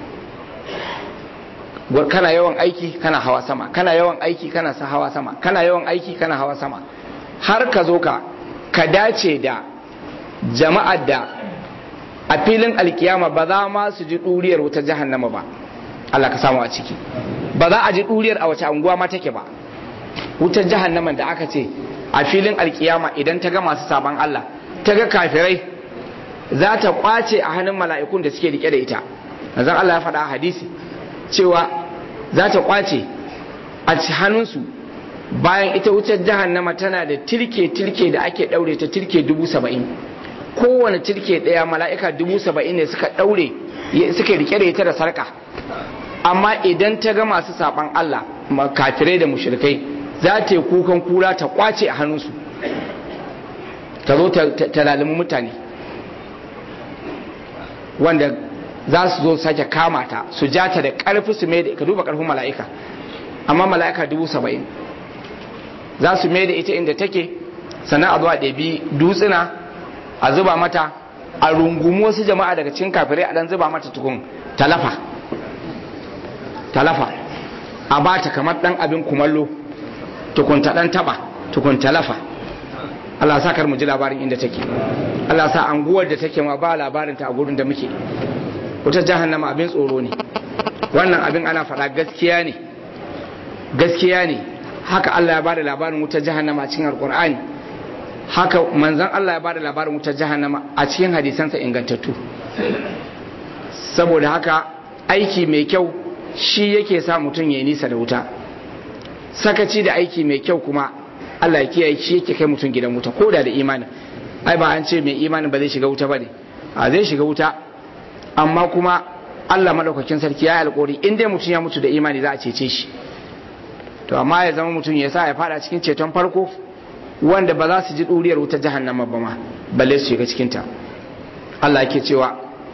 kana yawan aiki kana hawa sama kana yawan aiki kana sa hawa sama kana yawan aiki kana hawa sama har ka zo ka ka dace da jama'ar da a filin alkiyama ba za ma su ji ɗuriyar wuta jahannama ba Allah ka samu a ciki ba za a ji ɗuriyar a wace anguwa ma take ba wutar jahannaman da aka ce a filin alkiyama idan ta ga masu saban Allah ta ga kafirai za ta kwace a hannun mala'ikun da suke rike da ita zan Allah ya faɗa a hadisi cewa za ta kwace a hannunsu bayan ita wutar jahannama tana da tirke-tirke da ake ɗaure ta tirke dubu saba'in kowane tirke ɗaya mala'ika dubu saba'in ne suka ɗaure suka rike da ita da sarka amma idan ta ga masu saɓan Allah kafirai da mushrikai za ta yi kukan kura ta kwace a hannunsu ta zo ta lalimi mutane wanda za su zo sake kama ta su ja ta da ƙarfi su mai da ka duba ƙarfin mala'ika amma mala'ika dubu saba'in za su mai da ita inda take sannan a zuwa ɗabi dutsuna a zuba mata a rungumi wasu jama'a daga cikin kafirai a ɗan zuba mata tukun talafa talafa a ba ta kamar ɗan abin kumallo tukun ta ɗan taɓa tukun talafa Allah sa kar mu ji labarin inda take Allah sa anguwar da take ma ba labarin ta a gurin da muke wata jahannama abin tsoro ne wannan abin ana faɗa gaskiya ne gaskiya ne haka Allah ya bada labarin wutar jahannama a cikin alkur'ani haka manzon Allah ya bada labarin wutar jahannama a cikin hadisansa ingantattu saboda haka aiki mai kyau shi yake sa mutum ya nisa da wuta sakaci da aiki mai kyau kuma Allah ya kiyaye shi yake kai mutum gidan wuta ko da da imanin ai ba an ce mai imanin ba zai shiga wuta ba ne a zai shiga wuta amma kuma Allah madaukakin sarki ya yi alƙawari in dai mutum ya mutu da imani za a cece shi to amma ya zama mutum ya sa ya fada cikin ceton farko wanda ba za su ji ɗuriyar wutar jahannama ba ma balle su shiga cikin ta Allah yake cewa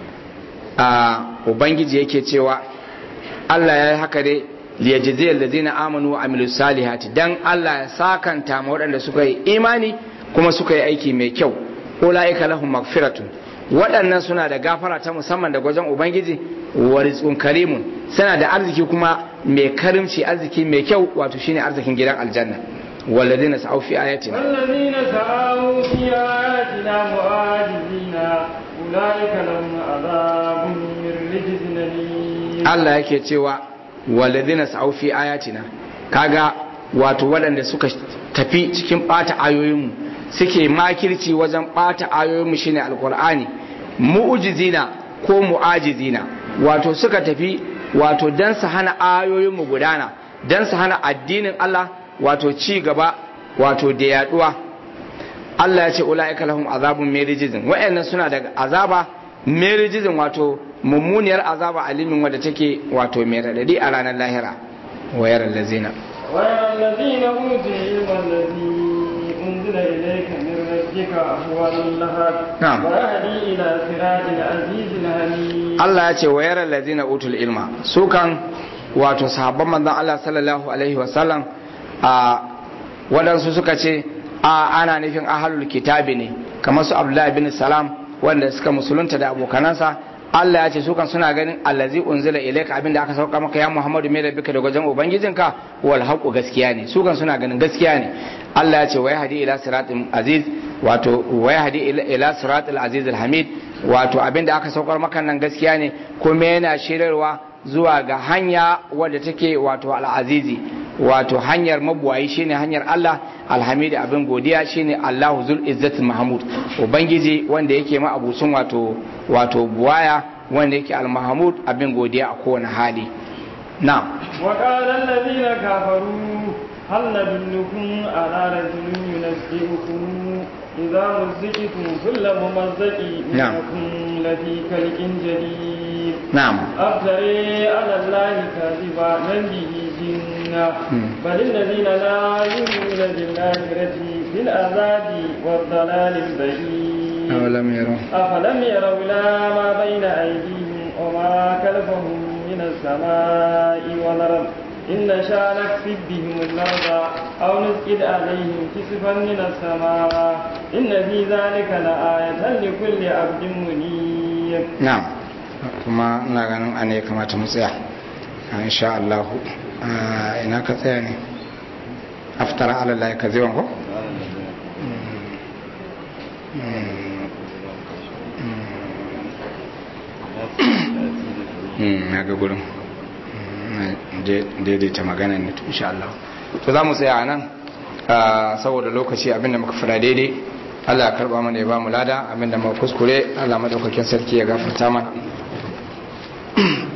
a ubangiji yake cewa Allah ya yi haka dai liyajzi allazina amanu wa amilu salihati dan Allah ya sakanta ma waɗanda suka yi imani kuma suka yi aiki mai kyau ulaika lahum magfiratun waɗannan suna da gafara ta musamman da gwajin ubangiji wa rizqun karimun suna da arziki kuma mai karimci arziki mai kyau wato shine arzikin gidan aljanna والذين سعوا في آياتنا والذين سعوا في آياتنا معاجزين أولئك لهم عذاب من رجز أليم Allah yake cewa walladhina sa'u fi ayatina kaga wato waɗanda suka tafi cikin ɓata ayoyinmu suke makirci wajen ɓata ayoyinmu shine alqur'ani mu'jizina ko mu'ajizina wato suka tafi wato dan su hana ayoyinmu gudana dan su hana addinin Allah wato ci gaba wato da yaduwa Allah ya ce ula'ika lahum azabun merijizin wa'annan suna da azaba merijizin wato mummuniyar azaba alimin wadda take wato mai radadi a ranar lahira wayar lazina ويرى الذين أوتوا العلم الذي أنزل إليك من ربك هو الحق نعم. ويهدي إلى صراط العزيز الحميد Allah ya ce wayar lazina utul ilma su kan wato sahabban manzon Allah sallallahu alaihi wasallam a waɗansu suka ce a ana nufin ahalul kitabi ne kamar su Abdullahi bin Salam wanda suka musulunta da abokanansa Allah ya ce su kan suna ganin allazi unzila ilayka abinda aka sauka maka ya Muhammadu mai rabbika da gwajin ubangijinka wal haqu gaskiya ne su kan suna ganin gaskiya ne Allah ya ce wa yahdi ila siratin aziz wato wa yahdi ila- ila siratil aziz al hamid wato abinda aka saukar maka nan gaskiya ne kuma yana shirarwa zuwa ga hanya wadda take wato al-azizi wato hanyar mabuwayi shine hanyar Allah alhamidi abin godiya shine Allahu zul izzati mahmud ubangiji wanda yake ma abucin wato wato buwaya wanda yake al-mahmud abin godiya a kowane hali na'am وقال الذين كفروا هل ندلكم على رجل ينبئكم إذا مزقتم كل ممزق نعم. إنكم لفي خلق جديد na'am أفتري على الله كاذبا من به جنة بل الذين لا يؤمنون بالآخرة في العذاب والضلال البعيد awalam yaro أفلم يروا إلى ما بين أيديهم وما خلفهم من السماء والأرض إن نشاء نكسب بهم الأرض أو نسقط عليهم كسفا من السماء إن في ذلك لآية لكل عبد منيب na'am kuma ina ganin ana ya kamata mu tsaya Ah, insha Allah Ah, ina ka tsaya ne aftara ala Allah ka zai ko na ga gurin Mm, na daidaita magana ne to insha Allah to za mu tsaya nan ah, saboda lokaci abinda muka fara daidai Allah ya karba mana ya ba mu lada abinda muka kuskure Allah madaukakin sarki ya gafarta mana